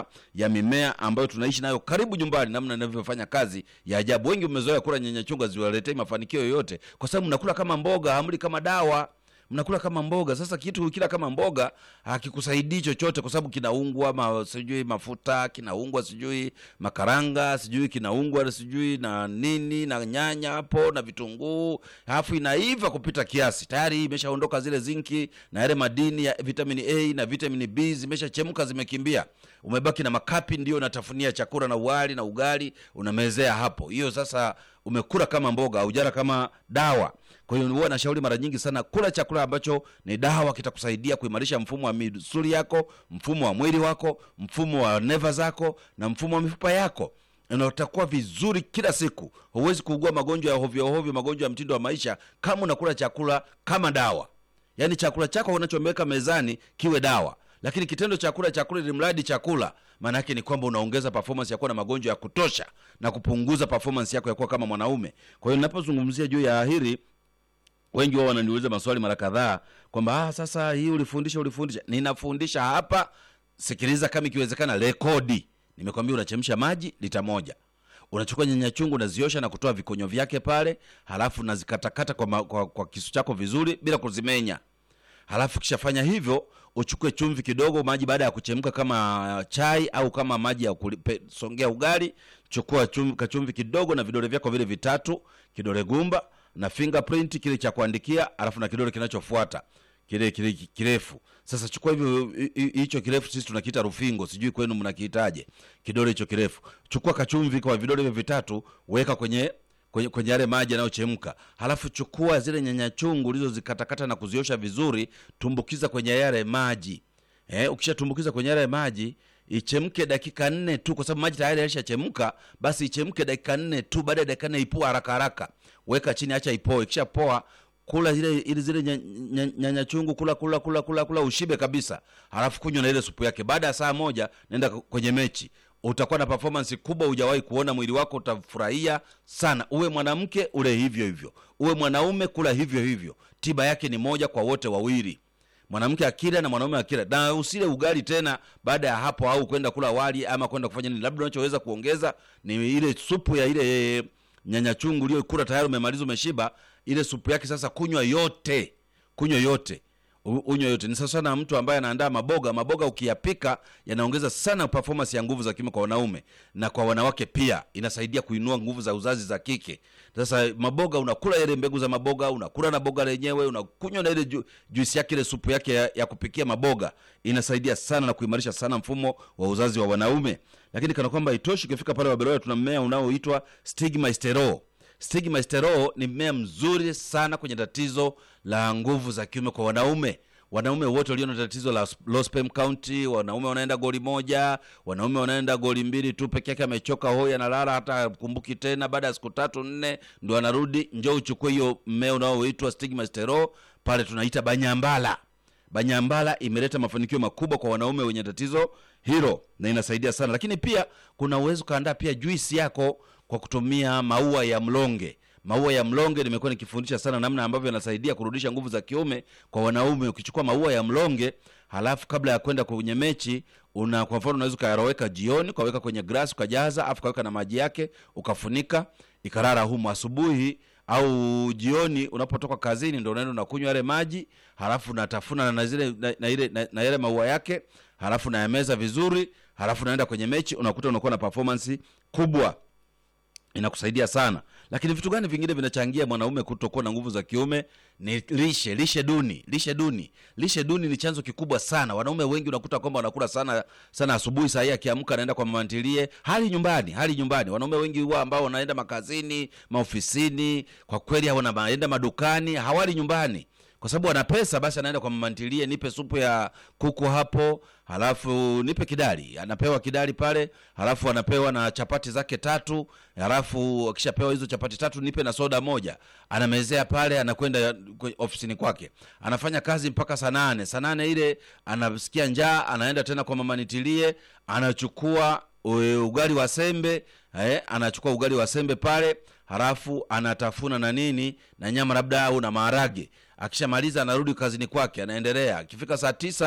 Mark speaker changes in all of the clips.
Speaker 1: ya mimea ambayo tunaishi nayo karibu nyumbani, namna inavyofanya kazi ya ajabu. Wengi mmezoea kula nyanya chungu, haziwaletei mafanikio yoyote, kwa sababu mnakula kama mboga, hamli kama dawa mnakula kama mboga. Sasa kitu kila kama mboga hakikusaidii chochote, kwa sababu kinaungwa ma, sijui mafuta, kinaungwa sijui makaranga, sijui kinaungwa sijui na nini na nyanya hapo na vitunguu, alafu inaiva kupita kiasi, tayari imeshaondoka zile zinki na yale madini ya vitamini A na vitamini B zimeshachemka, zimekimbia. Umebaki na makapi, ndio unatafunia chakula na uwali na ugali unamezea hapo. Hiyo sasa umekula kama mboga, haujala kama dawa. Kwa hiyo huwa nashauri mara nyingi sana kula chakula ambacho ni dawa, kitakusaidia kuimarisha mfumo wa misuli yako, mfumo wa mwili wako, mfumo wa neva zako na mfumo wa mifupa yako na utakuwa vizuri kila siku. Huwezi kuugua magonjwa ya hovyo hovyo, magonjwa ya mtindo wa maisha, kama unakula chakula kama dawa. Yaani chakula chako unachomeweka mezani kiwe dawa, lakini kitendo cha kula chakula ili mradi chakula, maana yake ni kwamba unaongeza performance ya kuwa na magonjwa ya kutosha na kupunguza performance yako ya kuwa kama mwanaume. Kwa hiyo ninapozungumzia juu ya hili wengi wao wananiuliza maswali mara kadhaa kwamba ah, sasa hii ulifundisha ulifundisha. Ninafundisha hapa, sikiliza, kama ikiwezekana rekodi. Nimekwambia unachemsha maji lita moja, unachukua nyanya chungu unaziosha na kutoa vikonyo vyake pale, halafu nazikatakata kwa, ma- kwa, kwa kisu chako vizuri bila kuzimenya. Halafu kishafanya hivyo, uchukue chumvi kidogo, maji baada ya kuchemka kama chai au kama maji ya kulipe, songea ugali, chukua chumvi, kachumvi kidogo na vidole vyako vile vitatu, kidole gumba na fingerprint kile cha kuandikia, alafu na kidole kinachofuata kile kile kirefu. Sasa chukua hivyo hi- hi- hicho kirefu, sisi tunakiita rufingo, sijui kwenu mnakiitaje, kidole hicho kirefu. Chukua kachumvi kwa vidole hivyo vitatu, weka kwenye kwenye, kwenye yale maji yanayochemka, halafu chukua zile nyanya chungu ulizozikatakata na kuziosha vizuri, tumbukiza kwenye yale maji eh, ukishatumbukiza kwenye yale maji ichemke dakika nne tu, kwa sababu maji tayari yalishachemka. Basi ichemke dakika nne tu. Baada ya dakika nne ipua haraka haraka, weka chini, acha ipoe. Ikishapoa kula zile ili zile nya- nya- nyanya chungu, kula kula kula kula kula, ushibe kabisa, halafu kunywa na ile supu yake. Baada ya saa moja nenda kwenye mechi utakuwa na performance kubwa hujawahi kuona. Mwili wako utafurahia sana. Uwe mwanamke ule hivyo hivyo, uwe mwanaume kula hivyo hivyo. Tiba yake ni moja kwa wote wawili, mwanamke akila na mwanaume akila, na usile ugali tena baada ya hapo, au kwenda kula wali ama kwenda kufanya nini. Labda unachoweza kuongeza ni ile supu ya ile nyanya chungu uliyokula tayari, umemaliza umeshiba, ile supu yake sasa kunywa yote, kunywa yote U- unywe yote. Ni sasa sana mtu ambaye anaandaa maboga. Maboga ukiyapika yanaongeza sana performance ya nguvu za kiume kwa wanaume na kwa wanawake pia, inasaidia kuinua nguvu za uzazi za kike. Sasa maboga, unakula ile mbegu za maboga, unakula na boga lenyewe, unakunywa na ile ju, juisi yake, ile supu yake ya, ya kupikia maboga, inasaidia sana na kuimarisha sana mfumo wa uzazi wa wanaume. Lakini kana kwamba itoshi, ukifika pale Waberoya tuna mmea unaoitwa stigmasterol. Stigmasterol ni mmea mzuri sana kwenye tatizo la nguvu za kiume kwa wanaume. Wanaume wote walio na tatizo la low sperm count, wanaume wanaenda goli moja, wanaume wanaenda goli mbili tu peke yake, amechoka hoi, analala hata hakumbuki tena. Baada ya siku tatu nne ndo anarudi. Njoo uchukue hiyo mmea unaoitwa stigmasterol, pale tunaita banyambala. Banyambala imeleta mafanikio makubwa kwa wanaume wenye tatizo hilo na inasaidia sana, lakini pia kuna uwezo ukaandaa pia juisi yako kwa kutumia maua ya mlonge. Maua ya mlonge nimekuwa nikifundisha sana namna ambavyo yanasaidia kurudisha nguvu za kiume kwa wanaume. Ukichukua maua ya mlonge, halafu kabla ya kwenda kwenye mechi una kwa mfano unaweza ukayaroweka jioni, ukaweka kwenye glasi, ukajaza, afu ukaweka na maji yake, ukafunika, ikarara humo. Asubuhi au jioni unapotoka kazini, ndo unaenda unakunywa yale maji, halafu unatafuna na zile na, na, ile, na, na yale maua yake, halafu nayameza vizuri, halafu naenda kwenye mechi, unakuta unakuwa na performance kubwa inakusaidia sana. Lakini vitu gani vingine vinachangia mwanaume kutokuwa na nguvu za kiume? Ni lishe, lishe duni, lishe duni. Lishe duni ni chanzo kikubwa sana. Wanaume wengi unakuta kwamba wanakula sana sana asubuhi, saa hii akiamka anaenda kwa mamantilie, hali nyumbani, hali nyumbani. Wanaume wengi huwa ambao wanaenda makazini, maofisini, kwa kweli wanaenda madukani, hawali nyumbani kwa sababu ana pesa, basi anaenda kwa mamantilie, nipe supu ya kuku hapo, halafu nipe kidali. Anapewa kidali pale, halafu anapewa na chapati zake tatu, halafu akishapewa hizo chapati tatu, nipe na soda moja. Anamezea pale, anakwenda kwe- ofisini kwake, anafanya kazi mpaka saa nane. Saa nane ile anasikia njaa, anaenda tena kwa mamanitilie, anachukua e, ugali wa sembe eh, anachukua ugali wa sembe pale, halafu anatafuna na nini na nyama labda au na maharage. Akishamaliza anarudi kazini kwake, anaendelea. Akifika saa tisa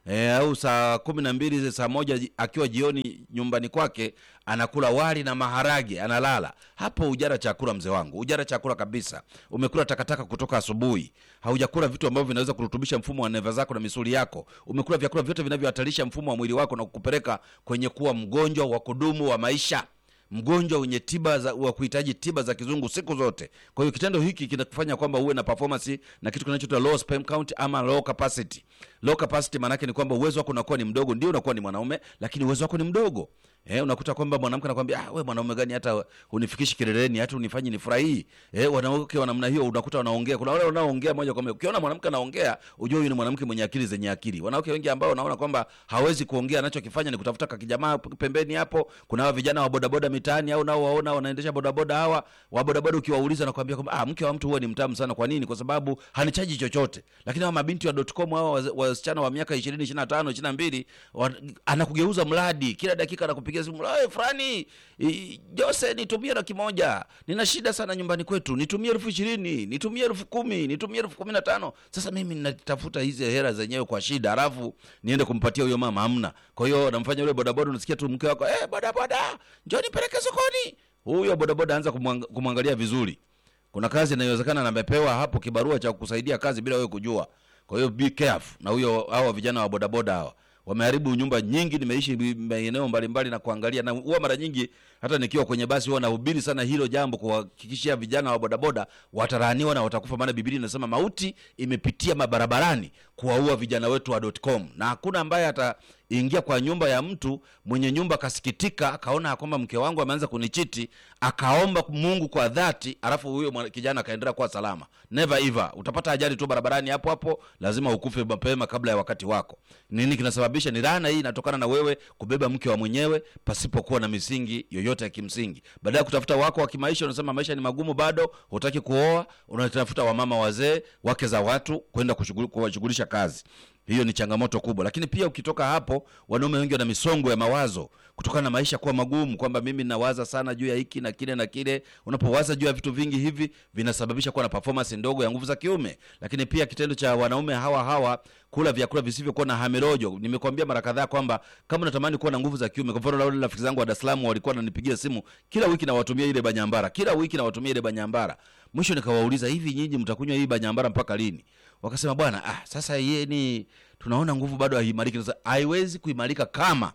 Speaker 1: e, au saa kumi na mbili saa moja ji- akiwa jioni nyumbani kwake anakula wali na maharage analala hapo ujara chakula mzee wangu ujara chakula kabisa umekula takataka kutoka asubuhi haujakula vitu ambavyo vinaweza kurutubisha mfumo wa neva zako na misuli yako umekula vyakula vyote vinavyohatarisha mfumo wa mwili wako na kukupeleka kwenye kuwa mgonjwa wa kudumu wa maisha mgonjwa wenye tiba za, wa kuhitaji tiba za kizungu siku zote kwa hiyo kitendo hiki kinakufanya kwamba uwe na performance na kitu kinachoitwa low sperm count ama low capacity low capacity maanake ni kwamba uwezo wako unakuwa ni mdogo ndio unakuwa ni mwanaume lakini uwezo wako ni mdogo Eh, unakuta kwamba mwanamke anakwambia ah, we mwanaume gani hata unifikishi kileleni hata unifanyi nifurahii eh, wanawake wa namna hiyo unakuta wanaongea kuna wale wanaoongea moja kwa moja ukiona mwanamke anaongea ujue huyu ni mwanamke mwenye akili zenye akili wanawake wengi ambao wanaona kwamba hawezi kuongea anachokifanya ni kutafuta kakijamaa pembeni hapo kuna hawa vijana wa bodaboda mitaani au nao waona wanaendesha bodaboda hawa wa bodaboda ukiwauliza nakwambia kwamba ah, mke wa mtu huwa ni mtamu sana kwa nini kwa sababu hanichaji chochote lakini hawa mabinti wa dotcom hawa waz- wasichana wa miaka ishirini ishiri na tano ishiri na mbili anakugeuza mradi kila dakika anakupigia simu "Hey, fulani i- jose nitumie laki moja nina shida sana nyumbani kwetu nitumie elfu ishirini nitumie elfu kumi nitumie elfu kumi na tano sasa mimi natafuta hizi hela zenyewe kwa shida alafu niende kumpatia huyo mama hamna kwa hiyo namfanya yule bodaboda unasikia tu mke wako hey, bodaboda njoo nipeleke sokoni huyo bodaboda anza kumwang- kumwangalia vizuri kuna kazi inayowezekana na amepewa hapo kibarua cha kusaidia kazi bila wewe kujua kwa hiyo be careful na huyo hawa vijana wa bodaboda hawa wameharibu nyumba nyingi nimeishi bi- maeneo mbalimbali na kuangalia na huwa mara nyingi hata nikiwa kwenye basi huwa nahubiri sana hilo jambo kuhakikishia vijana wa bodaboda watalaaniwa na watakufa maana biblia inasema mauti imepitia mabarabarani kuwaua vijana wetu wa .com na hakuna ambaye ataingia kwa nyumba ya mtu mwenye nyumba akasikitika akaona ya kwamba mke wangu ameanza kunichiti akaomba mungu kwa dhati alafu huyo mwana- kijana akaendelea kuwa salama never ever utapata ajali tu barabarani hapo hapo lazima ukufe mapema kabla ya wakati wako nini kinasababisha ni laana hii inatokana na wewe kubeba mke wa mwenyewe pasipokuwa na misingi yoyote ya kimsingi baada ya kutafuta wako wa kimaisha unasema maisha ni magumu bado hutaki kuoa unatafuta wamama wazee wake za watu kwenda kushughuli- kuwashughulisha kazi hiyo ni changamoto kubwa lakini pia ukitoka hapo wanaume wengi wana misongo ya mawazo kutokana na maisha kuwa magumu kwamba mimi nawaza sana juu ya hiki na kile na kile unapowaza juu ya vitu vingi hivi vinasababisha kuwa na performance ndogo ya nguvu za kiume lakini pia kitendo cha wanaume hawa hawa kula vyakula visivyokuwa na hamirojo nimekwambia mara kadhaa kwamba kama unatamani kuwa na nguvu za kiume kwa mfano wale rafiki zangu wa Dar es Salaam walikuwa wananipigia simu kila wiki nawatumia ile banyambara kila wiki nawatumia ile banyambara mwisho nikawauliza hivi nyinyi mtakunywa hii banyambara mpaka lini wakasema bwana ah, sasa yeye ni tunaona nguvu bado haimariki sasa haiwezi kuimarika kama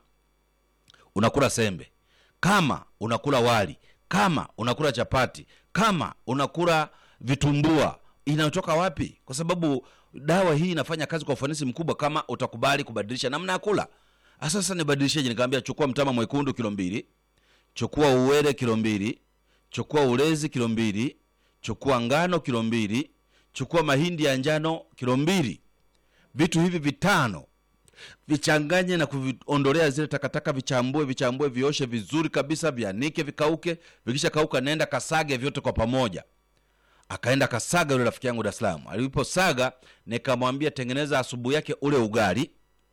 Speaker 1: unakula sembe kama unakula wali kama unakula chapati kama unakula vitumbua inatoka wapi kwa sababu dawa hii inafanya kazi kwa ufanisi mkubwa kama utakubali kubadilisha namna ya kula Ah, sasa nibadilisheje nikamwambia chukua mtama mwekundu kilo mbili chukua uwele kilo mbili chukua ulezi kilo mbili chukua ngano kilo mbili chukua mahindi ya njano kilo mbili vitu hivi vitano vichanganye na kuviondolea zile takataka vichambue vichambue vioshe vizuri kabisa vianike vikauke vikisha kauka nenda kasage vyote kwa pamoja akaenda kasaga yule rafiki yangu Dar es Salaam aliposaga nikamwambia tengeneza asubuhi yake ule ugali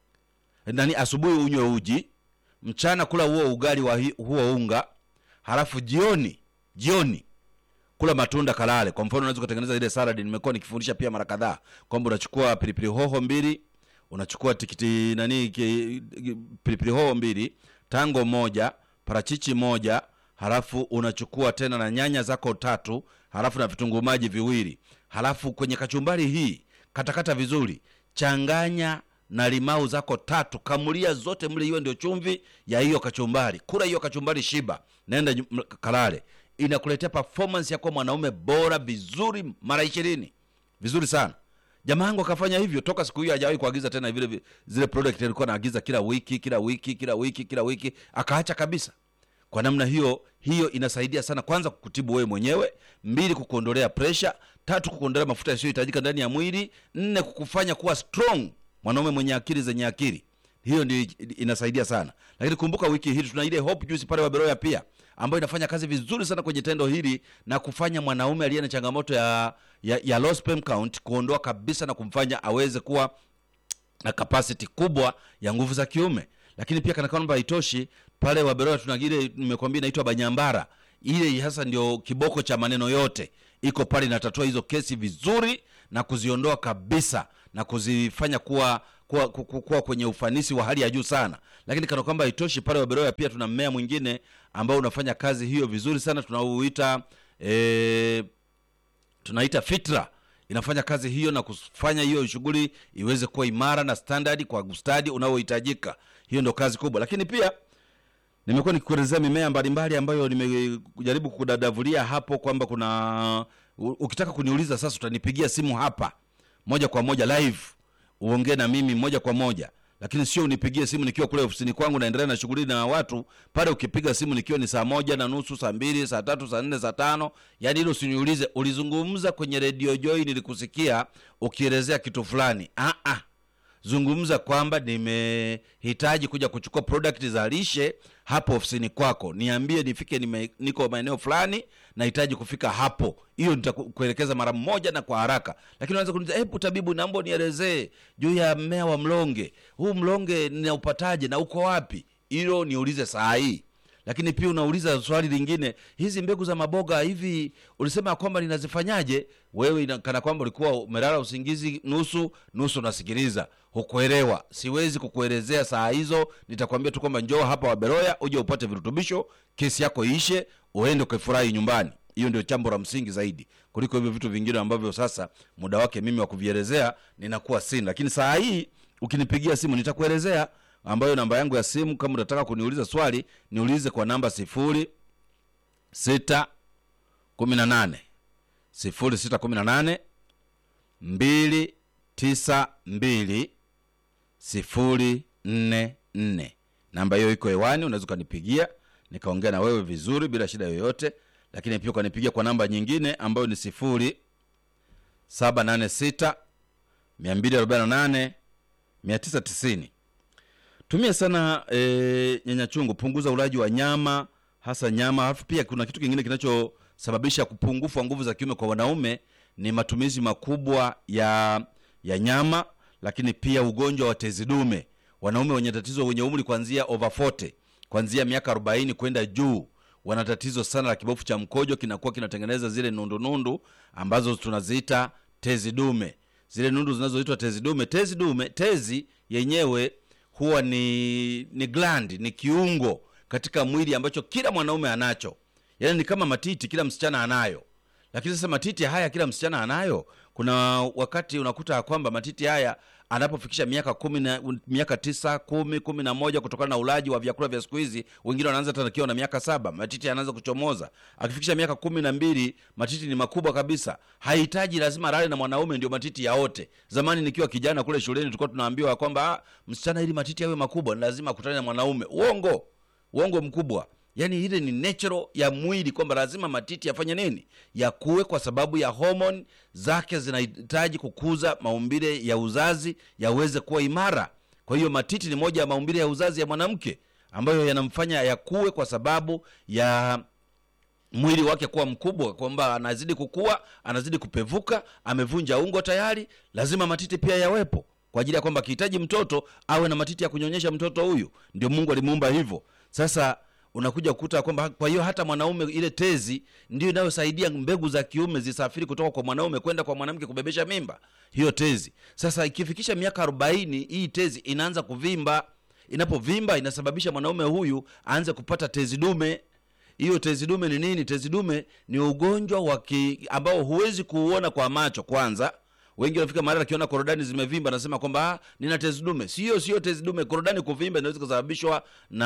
Speaker 1: nani asubuhi unywe uji mchana kula huo ugali wa hi- huo unga halafu jioni jioni kula matunda kalale kwa mfano unaweza kutengeneza ile salad nimekuwa nikifundisha pia mara kadhaa kwamba unachukua pilipili hoho mbili unachukua tikiti nani ki, ki- pilipili hoho mbili tango moja parachichi moja halafu unachukua tena na nyanya zako tatu halafu na vitunguu maji viwili halafu kwenye kachumbari hii katakata vizuri changanya na limau zako tatu kamulia zote mle hiyo ndio chumvi ya hiyo kachumbari kula hiyo kachumbari shiba naenda nyu- m- kalale inakuletea performance ya kuwa mwanaume bora vizuri mara ishirini vizuri sana jamaa yangu akafanya hivyo toka siku hiyo hajawahi kuagiza tena vile vi- zile product alikuwa anaagiza kila wiki kila wiki kila wiki kila wiki akaacha kabisa kwa namna hiyo hiyo inasaidia sana kwanza kukutibu wewe mwenyewe mbili kukuondolea presha tatu kukuondolea mafuta yasiyohitajika ndani ya mwili nne kukufanya kuwa strong mwanaume mwenye akili zenye akili hiyo ndio inasaidia sana lakini kumbuka wiki hii tuna ile hope juice pale waberoya pia ambayo inafanya kazi vizuri sana kwenye tendo hili na kufanya mwanaume aliye na changamoto ya, ya, ya low sperm count kuondoa kabisa na kumfanya aweze kuwa na capacity kubwa ya nguvu za kiume lakini pia kana kwamba haitoshi pale waberoa tuna ile nimekwambia inaitwa banyambara ile hasa ndio kiboko cha maneno yote iko pale inatatua hizo kesi vizuri na kuziondoa kabisa na kuzifanya kuwa kuwa, ku- ku- kuwa kwenye ufanisi wa hali ya juu sana lakini kana kwamba haitoshi pale waberoya pia tuna mmea mwingine ambao unafanya kazi hiyo vizuri sana tunauita e, tunaita fitra inafanya kazi hiyo na kufanya hiyo shughuli iweze kuwa imara na standard kwa ustadi unaohitajika hiyo ndo kazi kubwa lakini pia nimekuwa nikikuelezea mimea mbalimbali ambayo nimejaribu kudadavulia hapo kwamba kuna u- ukitaka kuniuliza sasa utanipigia simu hapa moja kwa moja live uongee na mimi moja kwa moja lakini sio unipigie simu nikiwa kule ofisini kwangu naendelea na shughuli na watu pale ukipiga simu nikiwa ni saa moja na nusu saa mbili saa tatu saa nne saa tano yaani hilo usiniulize ulizungumza kwenye redio joy nilikusikia ukielezea kitu fulani ah, ah zungumza kwamba nimehitaji kuja kuchukua product za lishe hapo ofisini kwako niambie nifike nime, niko maeneo fulani nahitaji kufika hapo hiyo nitakuelekeza mara moja na kwa haraka lakini unaweza kuniuliza hebu tabibu naomba nielezee juu ya mmea wa mlonge huu mlonge ninaupataje na uko wapi hilo niulize saa hii lakini pia unauliza swali lingine hizi mbegu za maboga hivi ulisema kwamba ninazifanyaje wewe ina- kana kwamba ulikuwa umelala usingizi nusu nusu unasikiliza hukuelewa siwezi kukuelezea saa hizo nitakwambia tu kwamba njoo hapa waberoya uje upate virutubisho kesi yako iishe uende ukafurahi nyumbani hiyo ndio jambo la msingi zaidi kuliko hivyo vitu vingine ambavyo sasa muda wake mimi wa kuvielezea ninakuwa sina lakini saa hii ukinipigia simu nitakuelezea ambayo namba yangu ya simu kama unataka kuniuliza swali niulize kwa namba sifuri sita kumi na nane sifuri sita kumi na nane mbili tisa mbili sifuri nne nne namba hiyo iko hewani unaweza ukanipigia nikaongea na wewe vizuri bila shida yoyote lakini pia ukanipigia kwa namba nyingine ambayo ni sifuri saba nane sita mia mbili arobaini na nane mia tisa tisini tumia sana e, nyanya chungu punguza ulaji wa nyama hasa nyama alafu pia kuna kitu kingine kinachosababisha kupungufu wa nguvu za kiume kwa wanaume ni matumizi makubwa ya ya nyama lakini pia ugonjwa wa tezi dume wanaume wenye tatizo wenye umri kuanzia over 40 kuanzia miaka 40 kwenda juu wana tatizo sana la kibofu cha mkojo kinakuwa kinatengeneza zile nundunundu ambazo tunaziita tezi dume zile nundu zinazoitwa tezi dume tezi dume tezi yenyewe huwa ni ni gland ni kiungo katika mwili ambacho kila mwanaume anacho yaani ni kama matiti kila msichana anayo lakini sasa matiti haya kila msichana anayo kuna wakati unakuta ya kwamba matiti haya anapofikisha miaka kumi na miaka tisa kumi kumi na moja kutokana na ulaji wa vyakula vya siku hizi wengine wanaanza hata akiwa na miaka saba matiti yanaanza kuchomoza akifikisha miaka kumi na mbili matiti ni makubwa kabisa hahitaji lazima lale na mwanaume ndio matiti yaote zamani nikiwa kijana kule shuleni tulikuwa tunaambiwa kwamba "Ah, msichana ili matiti yawe makubwa ni lazima akutane na mwanaume uongo uongo mkubwa yaani ile ni natural ya mwili kwamba lazima matiti yafanye nini yakuwe kwa sababu ya homoni zake zinahitaji kukuza maumbile ya uzazi yaweze kuwa imara kwa hiyo matiti ni moja ya maumbile ya uzazi ya mwanamke ambayo yanamfanya yakuwe kwa sababu ya mwili wake kuwa mkubwa kwamba anazidi kukua anazidi kupevuka amevunja ungo tayari lazima matiti pia yawepo kwa ajili ya kwamba akihitaji mtoto awe na matiti ya kunyonyesha mtoto huyu ndio mungu alimuumba hivyo sasa unakuja kukuta kwamba kwa hiyo hata mwanaume ile tezi ndio inayosaidia mbegu za kiume zisafiri kutoka kwa mwanaume kwenda kwa mwanamke kubebesha mimba hiyo tezi sasa ikifikisha miaka arobaini hii tezi inaanza kuvimba inapovimba inasababisha mwanaume huyu aanze kupata tezi dume hiyo tezi dume ni nini tezi dume ni ugonjwa wa ki- ambao huwezi kuuona kwa macho kwanza wengi wanafika mahali akiona korodani zimevimba anasema kwamba "Ah, nina tezi dume sio sio tezi dume korodani kuvimba inaweza kusababishwa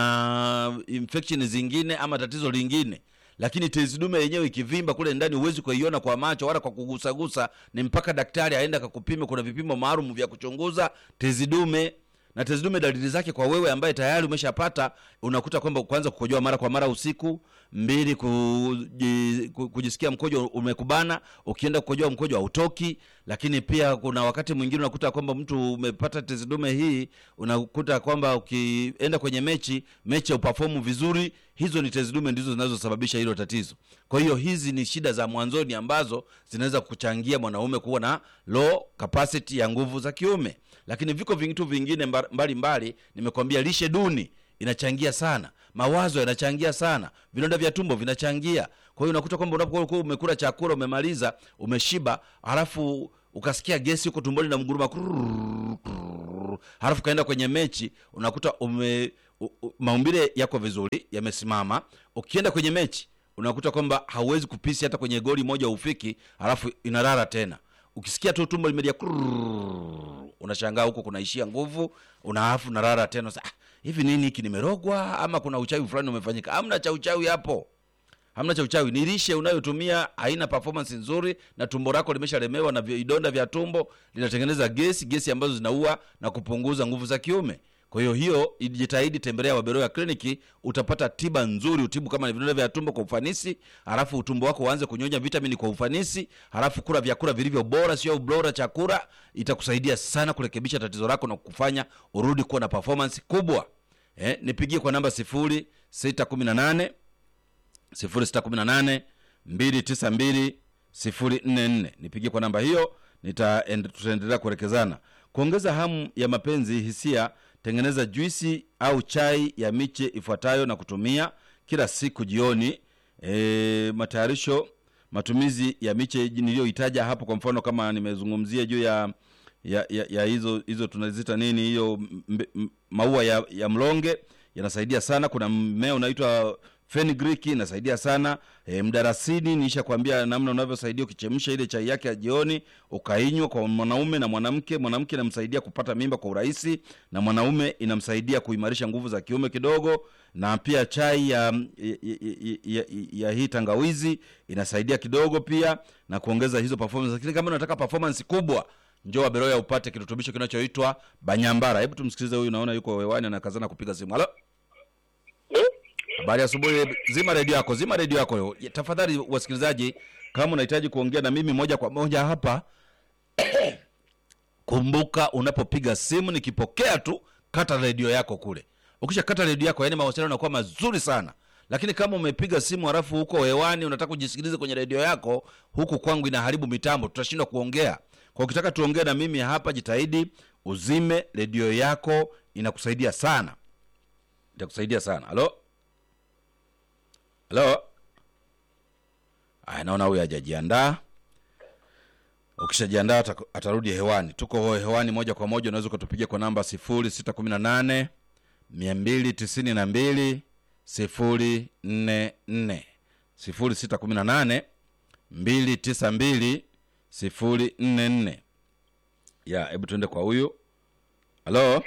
Speaker 1: na infection zingine ama tatizo lingine lakini tezi dume yenyewe ikivimba kule ndani huwezi kuiona kwa macho wala kwa kugusagusa ni mpaka daktari aende akakupime kuna vipimo maalum vya kuchunguza tezi dume na tezi dume dalili zake kwa wewe ambaye tayari umeshapata unakuta kwamba kwanza kukojoa mara kwa mara usiku mbili kuji, ku- kujisikia mkojo umekubana ukienda kukojoa mkojo hautoki lakini pia kuna wakati mwingine unakuta kwamba mtu umepata tezi dume hii unakuta kwamba ukienda kwenye mechi mechi upafomu vizuri hizo ni tezi dume ndizo zinazosababisha hilo tatizo kwa hiyo hizi ni shida za mwanzoni ambazo zinaweza kuchangia mwanaume kuwa na low capacity ya nguvu za kiume lakini viko vitu vingine mba- mbalimbali nimekwambia lishe duni inachangia sana mawazo yanachangia sana vidonda vya tumbo vinachangia kwa hiyo unakuta kwamba unapokuwa umekula chakula umemaliza umeshiba halafu ukasikia gesi huko tumboni na mguruma kurrrr, kurrrr, halafu kaenda kwenye mechi unakuta ume u- u- maumbile yako vizuri yamesimama ukienda kwenye mechi unakuta kwamba hauwezi kupisi hata kwenye goli moja ufiki halafu inarara tena ukisikia tu tumbo limelia kurrrr, unashangaa huko kunaishia nguvu unaafu narara tena Sasa, ah, hivi nini hiki nimerogwa ama kuna uchawi fulani umefanyika hamna cha uchawi hapo hamna cha uchawi ni lishe unayotumia haina performance nzuri na tumbo lako limeshalemewa na vidonda vya tumbo linatengeneza gesi gesi ambazo zinaua na kupunguza nguvu za kiume kwa hiyo hiyo jitahidi tembelea waberoya kliniki utapata tiba nzuri utibu kama ni vidonda vya tumbo kwa ufanisi halafu utumbo wako uanze kunyonya vitamini kwa ufanisi halafu kula vyakula vilivyo bora sio bora chakula itakusaidia sana kurekebisha tatizo lako na kufanya urudi kuwa na performance kubwa eh, nipigie kwa namba sifuri sita kumi na nane 0618 292 044 nipigie kwa namba hiyo nita end- tutaendelea kuelekezana kuongeza hamu ya mapenzi hisia tengeneza juisi au chai ya miche ifuatayo na kutumia kila siku jioni e, matayarisho matumizi ya miche niliyoitaja hapo kwa mfano kama nimezungumzia juu ya ya, ya, ya hizo hizo tunazita nini hiyo mbe- m- maua ya, ya mlonge yanasaidia sana kuna mmea unaitwa fenugreek inasaidia sana e, mdarasini niisha kuambia namna unavyosaidia ukichemsha ile chai yake ya jioni ukainywa kwa mwanaume na mwanamke mwanamke inamsaidia kupata mimba kwa urahisi na mwanaume inamsaidia kuimarisha nguvu za kiume kidogo na pia chai ya, ya, ya, ya, ya hii tangawizi inasaidia kidogo pia na kuongeza hizo performance lakini kama unataka performance kubwa njoo waberoya upate kirutubisho kinachoitwa banyambara hebu tumsikilize huyu naona yuko wewani anakazana kupiga simu halo habari ya asubuhi zima redio yako zima redio yako tafadhali wasikilizaji kama unahitaji kuongea na mimi moja kwa moja hapa kumbuka unapopiga simu nikipokea tu kata redio yako kule ukisha kata redio yako yani mawasiliano yanakuwa mazuri sana lakini kama umepiga simu halafu huko hewani unataka kujisikiliza kwenye redio yako huku kwangu inaharibu mitambo tutashindwa kuongea kwa ukitaka tuongee na mimi hapa jitahidi uzime redio yako inakusaidia sana itakusaidia sana halo halo aya naona huyu hajajiandaa ukishajiandaa ata- atarudi hewani tuko hewani moja kwa moja unaweza ukatupigia kwa namba 0618 292 044 0618 292 044 ya hebu tuende kwa huyu halo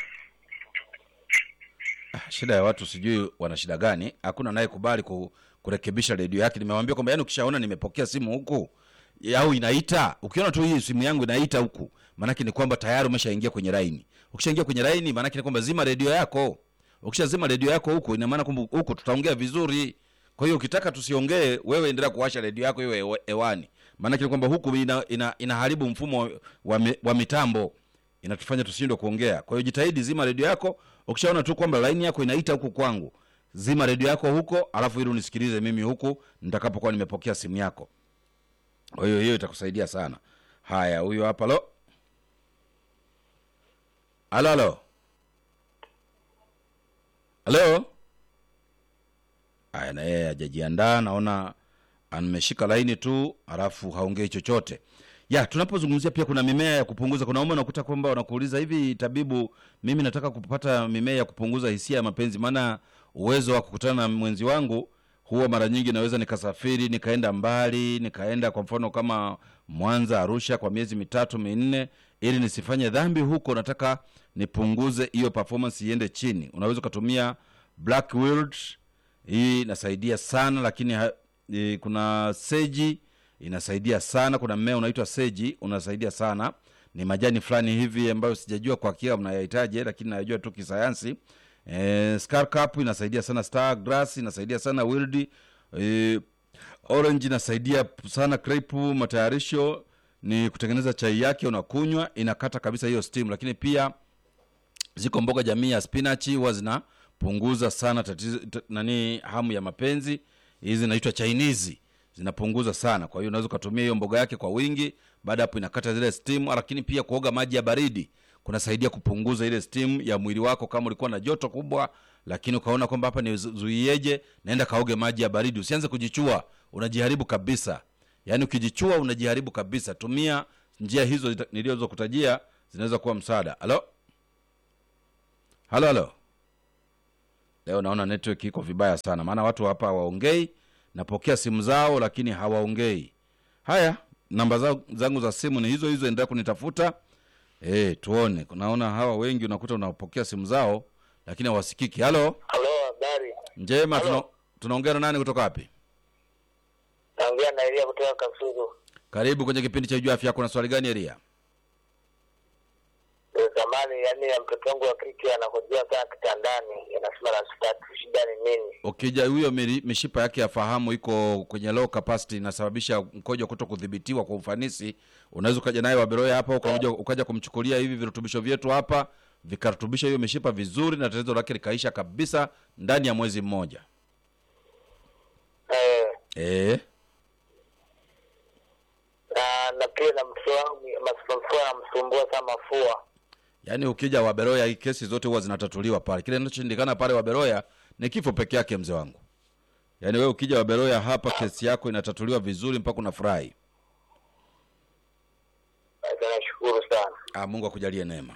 Speaker 1: Ah, shida ya watu sijui wana shida gani hakuna anayekubali ku, kurekebisha redio yake nimewambia kwamba yani ukishaona nimepokea simu huku au inaita ukiona tu hii simu yangu inaita huku maanake ni kwamba tayari umeshaingia kwenye laini ukishaingia kwenye laini maanake ni kwamba zima redio yako ukishazima redio yako huku ina maana kwamba huku tutaongea vizuri kwa hiyo ukitaka tusiongee wewe endelea kuwasha redio yako iwe hewa- hewani maanake ni kwamba huku ina, ina, inaharibu mfumo wa, mi- wa mitambo inatufanya tushindwe kuongea kwa hiyo jitahidi zima redio yako ukishaona tu kwamba laini yako inaita huku kwangu zima redio yako huko alafu ili unisikilize mimi huku nitakapokuwa nimepokea simu yako kwa hiyo hiyo itakusaidia sana haya huyo hapa lo halo halo halo haya na yeye hajajiandaa naona ameshika laini tu alafu haongei chochote ya tunapozungumzia pia kuna mimea ya kupunguza kuna ume unakuta kwamba wanakuuliza hivi tabibu mimi nataka kupata mimea ya kupunguza hisia ya mapenzi maana uwezo wa kukutana na mwenzi wangu huwa mara nyingi naweza nikasafiri nikaenda mbali nikaenda kwa mfano kama mwanza arusha kwa miezi mitatu minne ili nisifanye dhambi huko nataka nipunguze hiyo performance iende chini unaweza ukatumia black wilt hii inasaidia sana lakini ha, e, kuna seji inasaidia sana kuna mmea unaitwa seji unasaidia sana ni majani fulani hivi ambayo sijajua kwa hakika mnayahitaji lakini nayajua tu kisayansi e, scar cap inasaidia sana star grass inasaidia sana wildi e, orange inasaidia sana crepe matayarisho ni kutengeneza chai yake unakunywa inakata kabisa hiyo steam lakini pia ziko mboga jamii ya spinachi huwa zinapunguza sana tatizo t- nani hamu ya mapenzi hizi zinaitwa chinese zinapunguza sana kwa hiyo unaweza ukatumia hiyo mboga yake kwa wingi baada hapo inakata zile steam lakini pia kuoga maji ya baridi kunasaidia kupunguza ile steam ya mwili wako kama ulikuwa na joto kubwa lakini ukaona kwamba hapa nizuieje naenda kaoge maji ya baridi usianze kujichua unajiharibu kabisa yaani ukijichua unajiharibu kabisa tumia njia hizo zita- nilizokutajia zinaweza kuwa msaada halo halo halo leo naona network iko vibaya sana maana watu hapa hawaongei napokea simu zao lakini hawaongei haya namba za- zangu za simu ni hizo hizo endelea kunitafuta e, tuone naona hawa wengi unakuta unapokea simu zao lakini hawasikiki halo
Speaker 2: Halo, habari.
Speaker 1: njema
Speaker 2: Halo.
Speaker 1: tuna- tunaongea na nani kutoka wapi
Speaker 2: Naongea na Elia kutoka Kasulu.
Speaker 1: karibu kwenye kipindi cha juu afya yako na swali gani elia
Speaker 2: Eh, Zamani yani ya mtoto wangu wa kike anakojea sana kitandani, anasema na sitaki, shida ni nini?
Speaker 1: ukija huyo miri- mishipa yake ya fahamu iko kwenye low capacity inasababisha mkojo kuto kudhibitiwa kwa ufanisi unaweza ukaja naye waberoya hapa ukaja, ukaja kumchukulia hivi virutubisho vyetu hapa vikarutubisha hiyo mishipa vizuri na tatizo lake likaisha kabisa ndani ya mwezi mmoja
Speaker 2: Eh,
Speaker 1: e,
Speaker 2: na na pia na mtoto wangu mafua anamsumbua sana mafua.
Speaker 1: yaani ukija waberoya hii kesi zote huwa zinatatuliwa pale kile inachoshindikana pale waberoya ni kifo peke yake mzee wangu yaani wewe ukija waberoya hapa kesi yako inatatuliwa vizuri mpaka unafurahi
Speaker 2: Sasa nashukuru sana.
Speaker 1: Ah, Mungu akujalie neema.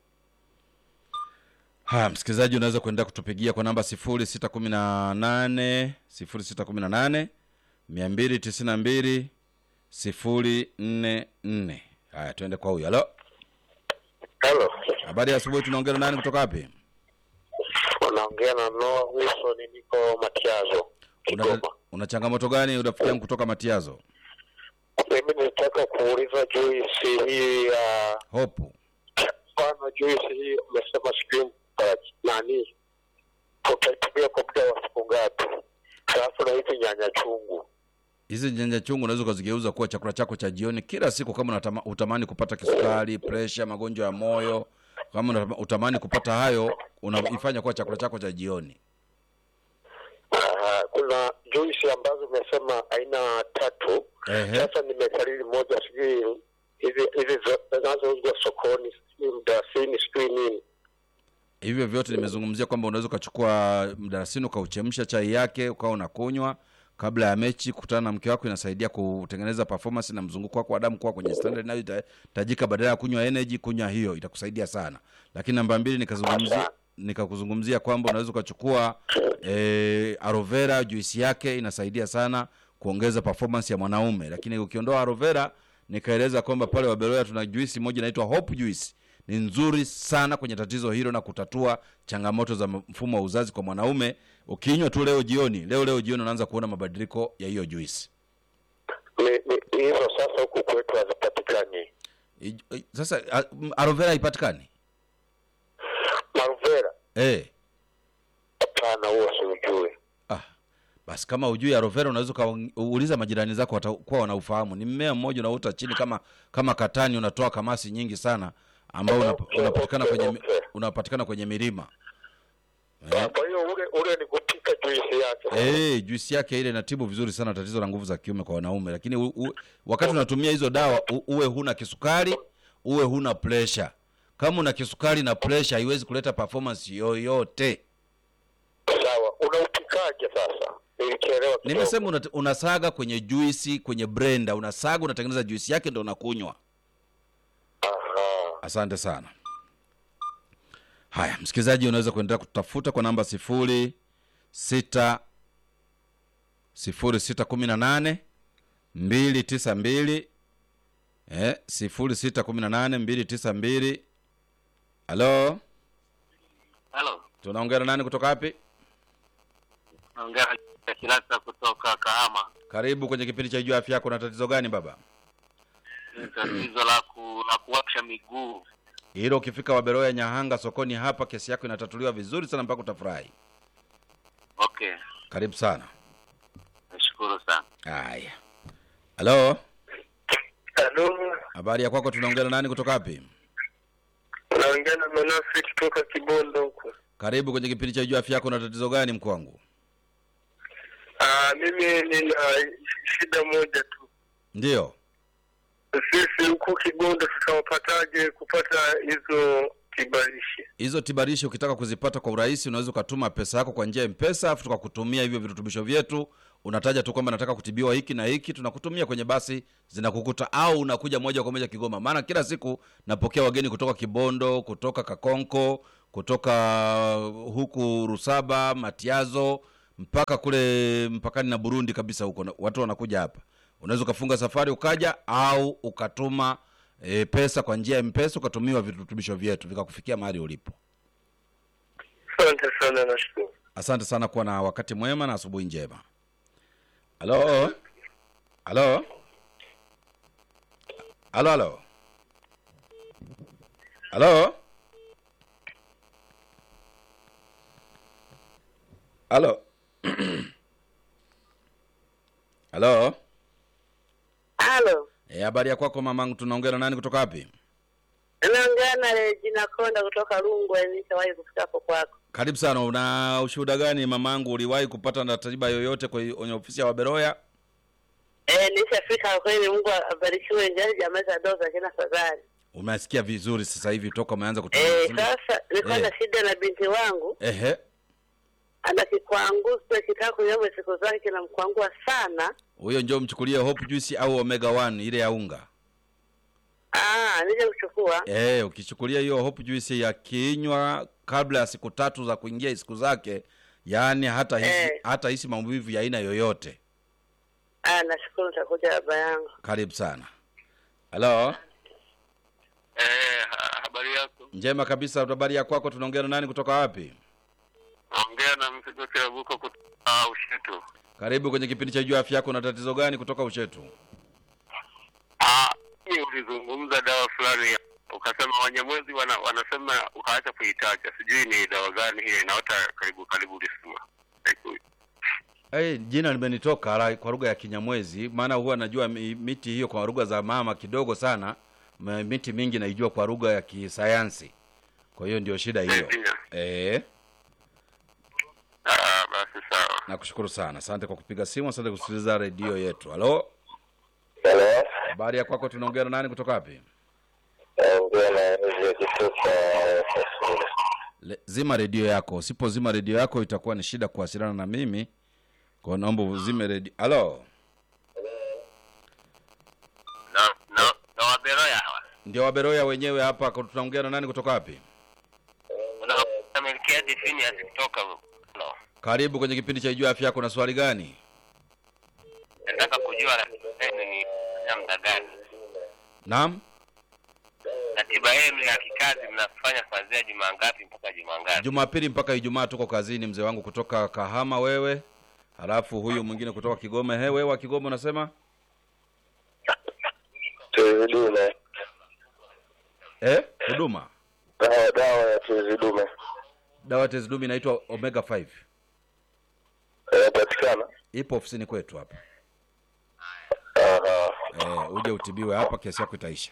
Speaker 1: Haya, msikilizaji, unaweza kuendelea kutupigia kwa namba sifuri sita kumi na nane sifuri sita kumi na nane mia mbili tisini na mbili sifuri nne nne. Haya, tuende kwa huyu. Halo,
Speaker 2: Halo,
Speaker 1: habari ya asubuhi. Tunaongea na nani kutoka wapi?
Speaker 2: unaongea na Noah Wilson, niko Matiazo,
Speaker 1: Una,
Speaker 2: Kigoma.
Speaker 1: una changamoto gani rafiki yangu kutoka Matiazo?
Speaker 2: Mimi nilitaka kuuliza juisi hii ya
Speaker 1: Hopu,
Speaker 2: mfano juisi hii umesema sijui uh, nani utaitumia kwa muda wa siku ngapi? Halafu na hizi nyanya chungu
Speaker 1: hizi nyanya chungu unaweza ukazigeuza kuwa chakula chako cha jioni kila siku, kama unatama, utamani kupata kisukari, presha, magonjwa ya moyo, kama unatama- utamani kupata hayo, unaifanya kuwa chakula chako cha jioni.
Speaker 2: Aha, kuna juisi ambazo umesema aina tatu.
Speaker 1: Ehe.
Speaker 2: Sasa nimekariri moja, sijui hizi hizi zo- zinazouzwa sokoni, sijui mdasini, sijui nini.
Speaker 1: hivyo vyote nimezungumzia kwamba unaweza ukachukua mdarasini ukauchemsha chai yake ukawa unakunywa kabla ya mechi kukutana na mke wako inasaidia kutengeneza performance na mzunguko wako wa damu kuwa kwenye standard inayohitajika badala ya kunywa energy kunywa hiyo itakusaidia sana lakini namba mbili nikazungumzia nikakuzungumzia kwamba unaweza ukachukua eh, aloe vera juisi yake inasaidia sana kuongeza performance ya mwanaume lakini ukiondoa aloe vera nikaeleza kwamba pale waberoya tuna juisi moja inaitwa hope juice ni nzuri sana kwenye tatizo hilo na kutatua changamoto za mfumo wa uzazi kwa mwanaume ukinywa tu leo jioni leo leo jioni unaanza kuona mabadiliko ya hiyo juisi
Speaker 2: Ni- ni- Hizo sasa huku kwetu hazipatikani.
Speaker 1: I- i- sasa a- m- aloe vera haipatikani
Speaker 2: Maruvera
Speaker 1: eh
Speaker 2: hapana, huo siujui.
Speaker 1: ah basi kama ujui aloe vera unaweza ukauliza majirani zako watakuwa wanaufahamu ni mmea mmoja unaota chini kama kama katani unatoa kamasi nyingi sana ambao una,
Speaker 2: Okay,
Speaker 1: unapatikana
Speaker 2: okay,
Speaker 1: kwenye
Speaker 2: okay.
Speaker 1: unapatikana kwenye milima
Speaker 2: Ah, Kwa hiyo ule ule ni kupika juisi yake.
Speaker 1: Eh, juisi yake ile inatibu vizuri sana tatizo la nguvu za kiume kwa wanaume, lakini u, u, wakati unatumia hizo dawa u, uwe huna kisukari, uwe huna pressure. Kama una kisukari na pressure haiwezi kuleta performance yoyote.
Speaker 2: Sawa, unaupikaje sasa? Nilichelewa kidogo.
Speaker 1: Nimesema una, unasaga kwenye juisi, kwenye blender, unasaga unatengeneza juisi yake ndio unakunywa.
Speaker 2: Aha.
Speaker 1: Asante sana. Haya, msikilizaji, unaweza kuendelea kutafuta kwa namba sifuri sita sifuri sita kumi na nane mbili tisa mbili eh, sifuri sita kumi na nane mbili tisa mbili. Halo,
Speaker 3: Halo,
Speaker 1: tunaongea na nani kutoka wapi?
Speaker 3: naongea na Kilasa kutoka Kahama.
Speaker 1: Karibu kwenye kipindi cha Jua Afya Yako. Na tatizo gani baba?
Speaker 3: Ni tatizo la ku, la kuwasha miguu.
Speaker 1: Hilo ukifika Waberoya Nyahanga sokoni hapa, kesi yako inatatuliwa vizuri sana mpaka utafurahi.
Speaker 3: Okay,
Speaker 1: Karibu sana.
Speaker 3: nashukuru sana.
Speaker 1: Haya, halo,
Speaker 2: Halo,
Speaker 1: habari ya kwako? Tunaongea na nani kutoka wapi?
Speaker 2: naongea na Manase kutoka Kibondo huko.
Speaker 1: Karibu kwenye kipindi cha Jua Afya Yako. Na tatizo gani mkuu wangu?
Speaker 2: Ah, mimi nina shida moja tu.
Speaker 1: Ndiyo,
Speaker 2: Sisi huku Kibondo tutawapataje kupata hizo kibalishi?
Speaker 1: hizo tibarishi ukitaka kuzipata kwa urahisi, unaweza ukatuma pesa yako kwa njia ya Mpesa, afu tukakutumia hivyo virutubisho vyetu unataja tu kwamba nataka kutibiwa hiki na hiki tunakutumia kwenye basi zinakukuta au unakuja moja kwa moja kigoma maana kila siku napokea wageni kutoka kibondo kutoka kakonko kutoka huku rusaba matiazo mpaka kule mpakani na burundi kabisa huko na- watu wanakuja hapa unaweza ukafunga safari ukaja au ukatuma e, pesa kwa njia ya mpesa ukatumiwa virutubisho vyetu vikakufikia mahali ulipo
Speaker 2: Asante sana, nashukuru.
Speaker 1: asante sana kuwa na wakati mwema na asubuhi njema halo halo halo halo halo halo halo
Speaker 4: Halo,
Speaker 1: Eh, habari ya kwako mamangu tunaongea na nani kutoka wapi
Speaker 4: naongea na Regina Konda kutoka Rungwe. Nishawahi kufika hapo kwako.
Speaker 1: karibu sana una ushuhuda gani mamangu uliwahi kupata na ratiba yoyote kwenye kwenye ofisi ya waberoya
Speaker 4: Eh, nishafika kweli. Mungu abarikiwe. Njali jamaa za doza kina fadhali.
Speaker 1: umesikia vizuri sasa hivi toka umeanza kutoa
Speaker 4: Eh,
Speaker 1: simu?
Speaker 4: sasa nilikuwa na
Speaker 1: Eh.
Speaker 4: shida na binti wangu,
Speaker 1: ehe
Speaker 4: ana kikwangusa kitaka kunyama siku zake kinamkwangua sana.
Speaker 1: huyo njo mchukulie hope juice au omega 1 ile ya unga
Speaker 4: Ah, nije kuchukua.
Speaker 1: eh ukichukulia hiyo hope juice ya kinywa kabla ya siku tatu za kuingia siku zake yaani hata hisi,
Speaker 4: Eh.
Speaker 1: hata hisi maumivu ya aina yoyote
Speaker 4: Ah, nashukuru, nitakuja baba yangu.
Speaker 1: karibu sana halo
Speaker 3: Eh, ha- habari yako?
Speaker 1: njema kabisa habari ya kwako tunaongea na nani kutoka wapi
Speaker 3: Naongea na mzigo Kirabuko kutoka Ushetu.
Speaker 1: karibu kwenye kipindi cha juu afya yako na tatizo gani kutoka ushetu
Speaker 3: Ah, hii ulizungumza dawa fulani ya- ukasema Wanyamwezi wana, wanasema ukaacha kuitaja, sijui ni dawa gani hiyo inaota karibu karibu ulisema. Haiku-
Speaker 1: Hey, jina limenitoka la- kwa lugha ya Kinyamwezi, maana huwa najua mi- miti hiyo kwa lugha za mama kidogo sana. M- Miti mingi naijua kwa lugha ya kisayansi, kwa hiyo ndio shida hiyo.
Speaker 3: Ndio.
Speaker 1: Eh,
Speaker 3: Ah, basi sawa.
Speaker 1: nakushukuru sana, asante kwa kupiga simu, asante kusikiliza redio yetu. Halo,
Speaker 2: Hello,
Speaker 1: habari ya kwako? Tunaongea na nani kutoka wapi?
Speaker 2: naongea na Rege kutoka Kasulu.
Speaker 1: Le- Zima redio yako, usipozima redio yako itakuwa ni shida kuwasiliana na mimi, kwa hiyo naomba uzime redio. Halo,
Speaker 3: Na na na waberoya hawa.
Speaker 1: ndio Waberoya wenyewe hapa. kwa- Tunaongea na nani kutoka wapi?
Speaker 3: Una Melkia Definias kutoka no.
Speaker 1: Karibu kwenye kipindi cha Ijua Afya Yako. Na swali gani?
Speaker 3: Nataka kujua ratiba yenu ni ya muda gani?
Speaker 1: Naam.
Speaker 3: Ratiba yenu ya kikazi mnafanya kuanzia juma ngapi mpaka juma ngapi?
Speaker 1: Jumapili mpaka Ijumaa tuko kazini, mzee wangu kutoka Kahama. Wewe halafu huyu mwingine kutoka Kigoma. He, wewe wa Kigoma unasema
Speaker 2: Tezi dume,
Speaker 1: eh, huduma
Speaker 2: dawa dawa ya tezi dume
Speaker 1: dawa tezidumi inaitwa Omega 5
Speaker 2: inapatikana.
Speaker 1: ipo ofisini kwetu hapa.
Speaker 2: Aha.
Speaker 1: Eh, uje utibiwe hapa, kesi yako itaisha.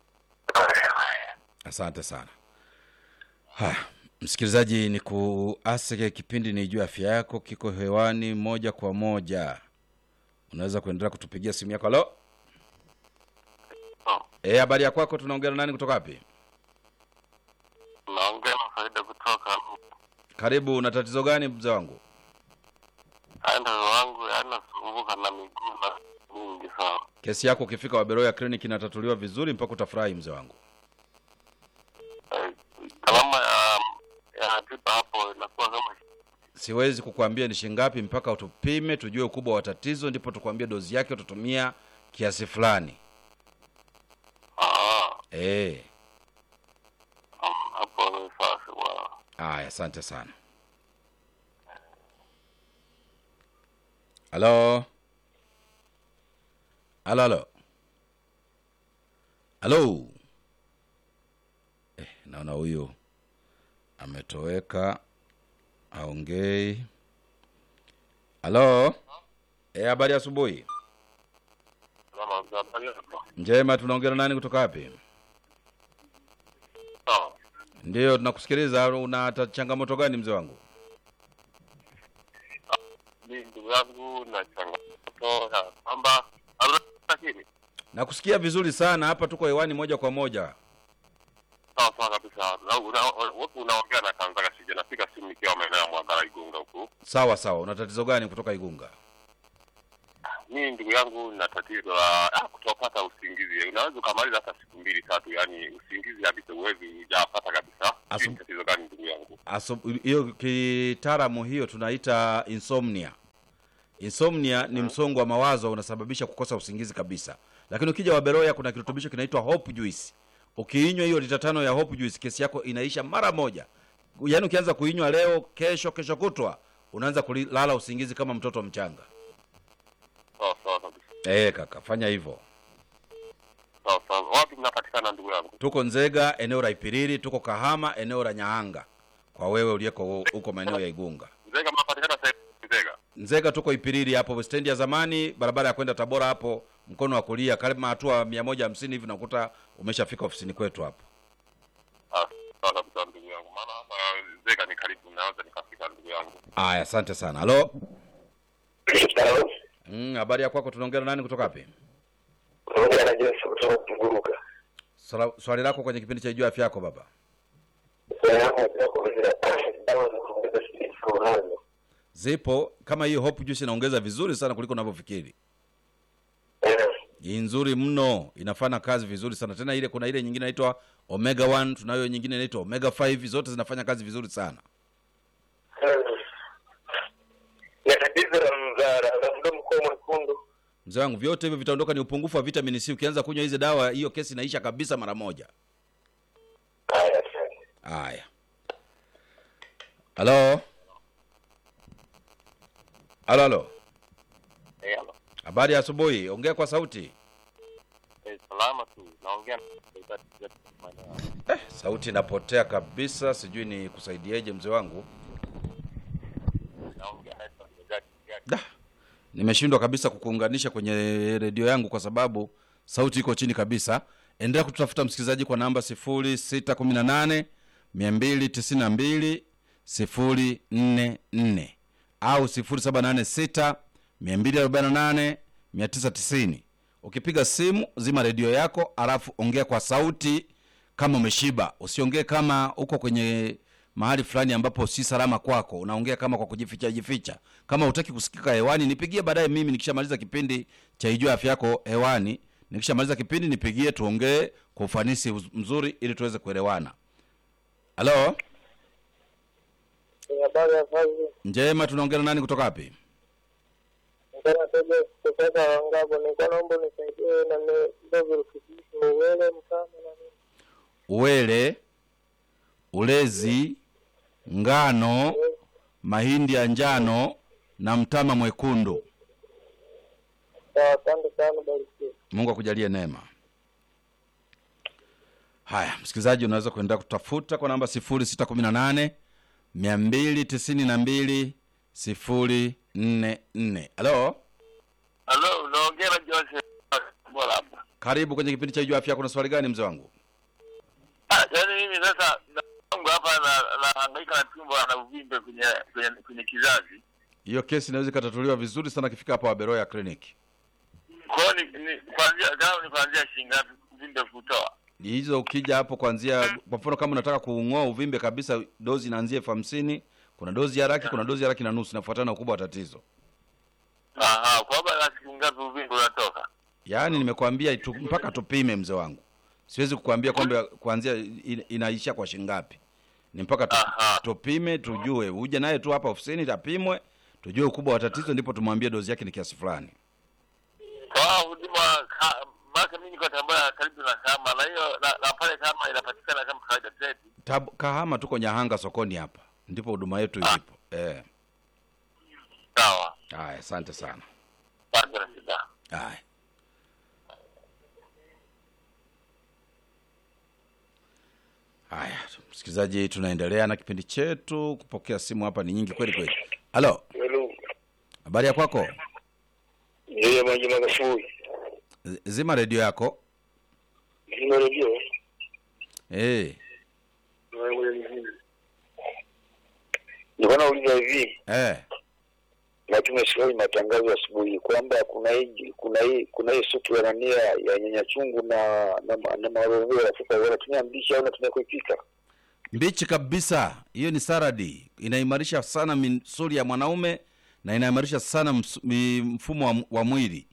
Speaker 1: Asante sana. Haya, msikilizaji, ni kuasike kipindi ni juu ya afya yako, kiko hewani moja kwa moja. Unaweza kuendelea kutupigia simu yako. Halo,
Speaker 3: Oh,
Speaker 1: eh, habari ya kwako? Tunaongea na nani kutoka wapi?
Speaker 3: naongea na faida kutoka
Speaker 1: Karibu. Una tatizo gani mzee wangu?
Speaker 3: anda wangu yanasumbuka na miguu na mingi sana.
Speaker 1: Kesi yako ukifika Waberoya Clinic inatatuliwa vizuri mpaka utafurahi mzee wangu.
Speaker 3: Eh, Gharama ya ya tiba hapo inakuwa kama
Speaker 1: Siwezi kukwambia ni shingapi mpaka utupime tujue ukubwa wa tatizo, ndipo tukwambie dozi yake utatumia kiasi fulani.
Speaker 3: ah,
Speaker 1: Eh,
Speaker 3: um, hapo ni sasa wa
Speaker 1: haya, asante sana. Halo, halo, halo, halo. Eh, naona huyu ametoweka, aongei. Halo, eh, habari ya asubuhi.
Speaker 3: kama habari yako.
Speaker 1: Njema, tunaongea na nani kutoka wapi?
Speaker 3: Sawa.
Speaker 1: Ndiyo, tunakusikiliza. Una ta- changamoto gani mzee wangu?
Speaker 3: Mimi ndugu yangu na changamoto ya kwamba lakini
Speaker 1: Nakusikia vizuri sana hapa, tuko hewani moja kwa moja.
Speaker 3: sawa sawa kabisa. Na una- una- unaongea na Tanzania, sija. napiga simu nikiwa maeneo ya Mwagara Igunga huku.
Speaker 1: Sawa sawa, una tatizo gani kutoka Igunga?
Speaker 3: mimi ndugu yangu na tatizo la ah, kutopata usingizi. Unaweza ukamaliza hata siku mbili tatu, yani usingizi kabisa uwezi hujapata kabisa.
Speaker 1: Asu-
Speaker 3: Sijui ni tatizo gani ndugu yangu?
Speaker 1: Aso- hiyo kitaalamu hiyo tunaita insomnia insomnia ni msongo wa mawazo unasababisha kukosa usingizi kabisa lakini ukija waberoya kuna kirutubisho kinaitwa hope juice ukiinywa hiyo lita tano ya hope juice kesi yako inaisha mara moja yaani ukianza kuinywa leo kesho kesho kutwa unaanza kulala usingizi kama mtoto mchanga
Speaker 3: Sawa sawa kabisa.
Speaker 1: e, kaka fanya hivyo
Speaker 3: Sawa sawa. Wapi mnapatikana ndugu yangu?
Speaker 1: tuko nzega eneo la ipiriri tuko kahama eneo la nyaanga kwa wewe uliyeko huko maeneo ya igunga
Speaker 3: Nzega mnapatikana sehemu Nzega.
Speaker 1: Nzega tuko Ipiriri hapo stendi ya zamani, barabara ya kwenda Tabora hapo mkono wa kulia, karibu hatua mia moja hamsini hivi nakuta umeshafika ofisini kwetu hapo.
Speaker 3: Ah, sawa kabisa ndugu yangu. Maana hapa Nzega ni karibu, naweza nikafika ndugu yangu.
Speaker 1: Aya, asante sana. Halo,
Speaker 2: Hello.
Speaker 1: mm, habari ya kwako? Tunaongea na nani kutoka wapi?
Speaker 2: Pamoja na Joseph kutoka Kuguruka.
Speaker 1: Swala- Swali lako kwenye kipindi cha Ijua Afya Yako baba.
Speaker 2: Dawa za kuongeza spidi unazo.
Speaker 1: Zipo kama hiyo Hope Juice inaongeza vizuri sana kuliko unavyofikiri.
Speaker 2: Eh,
Speaker 1: Ni nzuri mno, inafanya kazi vizuri sana. Tena ile kuna ile nyingine inaitwa Omega 1, tunayo nyingine inaitwa Omega 5, zote zinafanya kazi vizuri sana.
Speaker 2: eh. Na tatizo la mzara la mdomo kuwa mwekundu.
Speaker 1: Mzee wangu, vyote hivyo vitaondoka, ni upungufu wa vitamini C. Ukianza kunywa hizi dawa, hiyo kesi inaisha kabisa mara moja.
Speaker 2: Haya, asante.
Speaker 1: Haya, halo halo halo,
Speaker 3: Eh, halo.
Speaker 1: habari ya asubuhi. Ongea kwa sauti.
Speaker 3: Eh, salama tu. Naongea na maeneo haya.
Speaker 1: Eh, sauti inapotea kabisa, sijui ni kusaidieje mzee wangu.
Speaker 3: Naongea na Gadi Gadi.
Speaker 1: Da, nimeshindwa kabisa kukuunganisha kwenye redio yangu kwa sababu sauti iko chini kabisa. Endelea kututafuta msikilizaji kwa namba 0618 292 044 au 0786 248 990. Ukipiga simu zima redio yako, alafu ongea kwa sauti kama umeshiba. Usiongee kama uko kwenye mahali fulani ambapo si salama kwako, unaongea kama kwa kujificha jificha. Kama hutaki kusikika hewani, nipigie baadaye. Mimi nikishamaliza kipindi cha Ijua Afya Yako hewani, nikishamaliza kipindi nipigie, tuongee kwa ufanisi uz- mzuri, ili tuweze kuelewana. Halo,
Speaker 2: Habari ya kazi.
Speaker 1: njema, tunaongea na nani kutoka wapi?
Speaker 2: Ngana tege kutoka Wangabo. Nilikuwa naomba nisaidie na ndio virutubisho uwele mkama na nini.
Speaker 1: Uwele, ulezi, ngano, mahindi ya njano na mtama mwekundu.
Speaker 2: Sawa, asante sana, barikiwe.
Speaker 1: Mungu akujalie neema. Haya, msikilizaji, unaweza kuendelea kutafuta kwa namba 0618 292 044. Halo,
Speaker 3: Halo, unaongea na Joseph Bora hapa.
Speaker 1: karibu kwenye kipindi cha Ijua Afya. Kuna swali gani mzee wangu?
Speaker 3: Ah, yaani mimi sasa na- wangu hapa na nahangaika na tumbo na uvimbe kwenye kwenye kwenye kizazi.
Speaker 1: Hiyo kesi inaweza ikatatuliwa vizuri sana akifika hapa Waberoya kliniki.
Speaker 3: Kwa hiyo ni, ni kuanzia gao ni kuanzia shilingi ngapi uvimbe kutoa?
Speaker 1: hizo ukija hapo kuanzia kwa mfano kama unataka kuung'oa uvimbe kabisa dozi inaanzia elfu hamsini kuna dozi ya laki kuna dozi ya laki na nusu inafuatana na ukubwa wa tatizo
Speaker 3: Aha, kwa sababu na siku ngapi uvimbe unatoka?
Speaker 1: yaani nimekwambia tu, mpaka tupime mzee wangu siwezi kukwambia kwamba kuanzia in- inaisha kwa shingapi ni mpaka tu,
Speaker 3: Aha.
Speaker 1: tupime tujue uje naye tu hapa ofisini tapimwe tujue ukubwa wa tatizo ndipo tumwambie dozi yake ni kiasi fulani
Speaker 3: Kwa hiyo huduma ka- maana mimi niko Tabora karibu na kama na hiyo na, na pale kama inapatikana kama kawaida zetu.
Speaker 1: Tab, kahama tuko nyahanga sokoni hapa ndipo huduma yetu ilipo eh
Speaker 3: Sawa.
Speaker 1: haya asante sana
Speaker 3: Bado na shida.
Speaker 1: Haya. Haya, msikilizaji, tunaendelea na kipindi chetu. Kupokea simu hapa ni nyingi kweli kweli. Halo,
Speaker 2: Hello.
Speaker 1: habari ya kwako?
Speaker 2: Yeye maji magafui.
Speaker 1: Z- Zima redio yako.
Speaker 2: Zima redio.
Speaker 1: Eh,
Speaker 2: Nilikuwa nauliza hivi,
Speaker 1: eh,
Speaker 2: na tumesikia matangazo asubuhi kwamba kuna hii kuna hii kuna hii supu ya nania ya nyanya chungu na na, ma- na marogeo ya Afrika wanatumia mbichi au wanatumia kuipika?
Speaker 1: mbichi kabisa. Hiyo ni saradi, inaimarisha sana misuli ya mwanaume na inaimarisha sana ms- mi- mfumo wa, wa mwili.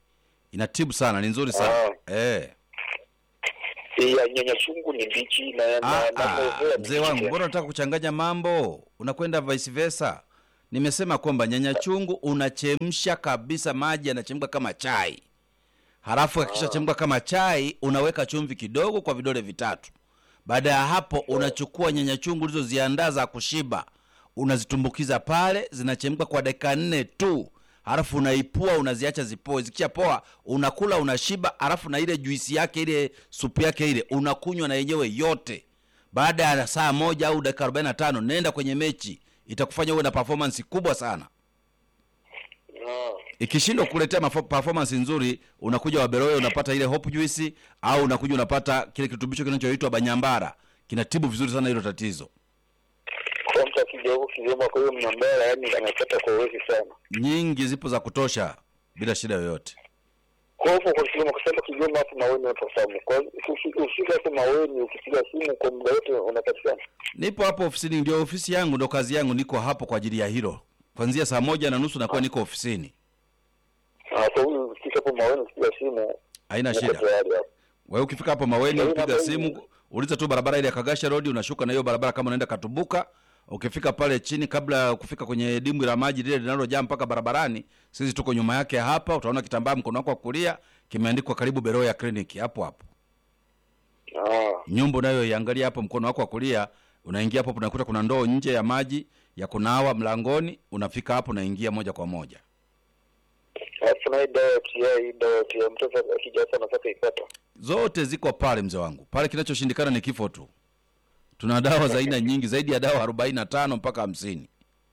Speaker 1: inatibu sana ni nzuri sana eh.
Speaker 2: Hii ya nyanya chungu ni mbichi na
Speaker 1: Ah,
Speaker 2: na- na
Speaker 1: ah,
Speaker 2: mazoea ni
Speaker 1: mzee wangu
Speaker 2: mbichi.
Speaker 1: mbona unataka kuchanganya mambo unakwenda vice versa nimesema kwamba nyanya chungu unachemsha kabisa maji yanachemka kama chai halafu akishachemka kama chai unaweka chumvi kidogo kwa vidole vitatu baada ya hapo unachukua nyanya chungu ulizoziandaa za kushiba unazitumbukiza pale zinachemka kwa dakika nne tu halafu unaipua unaziacha zipoe zikishapoa unakula unashiba halafu na ile juisi yake ile supu yake ile unakunywa na yenyewe yote baada ya saa moja au dakika 45 nenda kwenye mechi itakufanya uwe na performance kubwa sana
Speaker 2: Ah.
Speaker 1: ikishindwa kukuletea mafo- performance nzuri unakuja waberoe unapata ile hope juice au unakuja unapata kile kirutubisho kinachoitwa banyambara kinatibu vizuri sana hilo tatizo
Speaker 2: Kwa mtu akija huku Kigoma, kwa hiyo mnambara, yani anapata kwa uwezi sana.
Speaker 1: nyingi zipo za kutosha bila shida yoyote
Speaker 2: Kwa huko kwa Kigoma, kwa sababu Kigoma hapo Maweni watafahamu. Kwa hiyo uki- ukifika hapo Maweni, ukipiga simu kwa muda wote unapatikana.
Speaker 1: nipo hapo ofisini ndio ofisi yangu ndo kazi yangu niko hapo kwa ajili ya hilo kwanzia saa moja na nusu nakuwa niko ofisini
Speaker 2: Ah, Kwa hiyo ukifika hapo Maweni, ukipiga simu
Speaker 1: haina
Speaker 2: uko
Speaker 1: shida
Speaker 2: tayari hapo.
Speaker 1: wewe ukifika hapo maweni
Speaker 2: Kwa hiyo
Speaker 1: upiga
Speaker 2: Maweni-
Speaker 1: simu uliza tu barabara ile ya kagasha road unashuka na hiyo barabara kama unaenda katubuka ukifika pale chini kabla ya kufika kwenye dimbwi la maji lile linalojaa mpaka barabarani sisi tuko nyuma yake hapa utaona kitambaa mkono wako wa kulia kimeandikwa karibu beroya clinic hapo hapo
Speaker 2: Ah.
Speaker 1: nyumba unayoiangalia hapo mkono wako wa kulia unaingia hapo unakuta kuna ndoo nje ya maji ya kunawa mlangoni unafika hapo unaingia moja kwa moja
Speaker 2: Alafu na hii dawa ya TI, hii dawa ya TI, mtoto akija hapa anataka ipata.
Speaker 1: zote ziko pale mzee wangu pale kinachoshindikana ni kifo tu tuna dawa za aina nyingi zaidi ya dawa arobaini na tano mpaka hamsini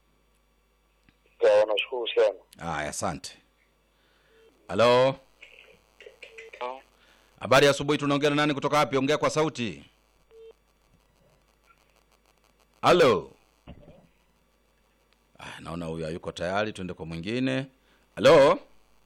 Speaker 2: Sawa, nashukuru sana.
Speaker 1: haya asante halo habari ya asubuhi tunaongea na nani kutoka wapi ongea kwa sauti halo ah, naona huyu hayuko tayari tuende kwa mwingine halo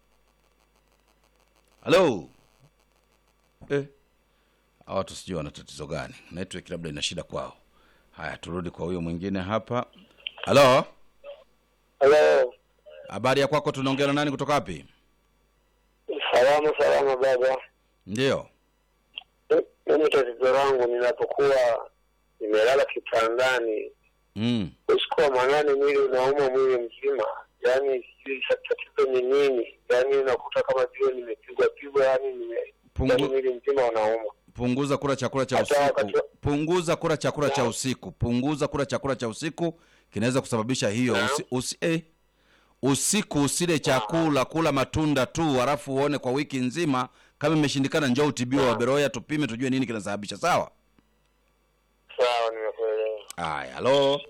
Speaker 1: halo eh. hawa watu sijui wana tatizo gani network labda ina shida kwao haya turudi kwa huyo mwingine hapa halo
Speaker 2: Hello.
Speaker 1: habari ya kwako tunaongea na nani kutoka wapi
Speaker 2: Salama salama baba.
Speaker 1: ndio
Speaker 2: Mimi tatizo langu ninapokuwa nimelala kitandani
Speaker 1: mm.
Speaker 2: usiku wa manane, mwili unauma mwili mzima, yaani sijui tatizo ni nini, yaani unakuta kama vile nimepigwa pigwa, yaani nime yaani
Speaker 1: Pungu,
Speaker 2: mwili mzima unauma.
Speaker 1: punguza kula chakula cha
Speaker 2: Hata
Speaker 1: usiku
Speaker 2: wakati-
Speaker 1: punguza kula chakula cha
Speaker 2: Naam.
Speaker 1: usiku punguza kula chakula cha usiku kinaweza kusababisha hiyo
Speaker 2: Naam.
Speaker 1: usi, usi, eh. usiku usile chakula kula matunda tu halafu uone kwa wiki nzima kama imeshindikana njoo utibiwe
Speaker 2: Naam.
Speaker 1: waberoya tupime tujue nini kinasababisha sawa
Speaker 2: Sawa, nimekuelewa.
Speaker 1: haya halo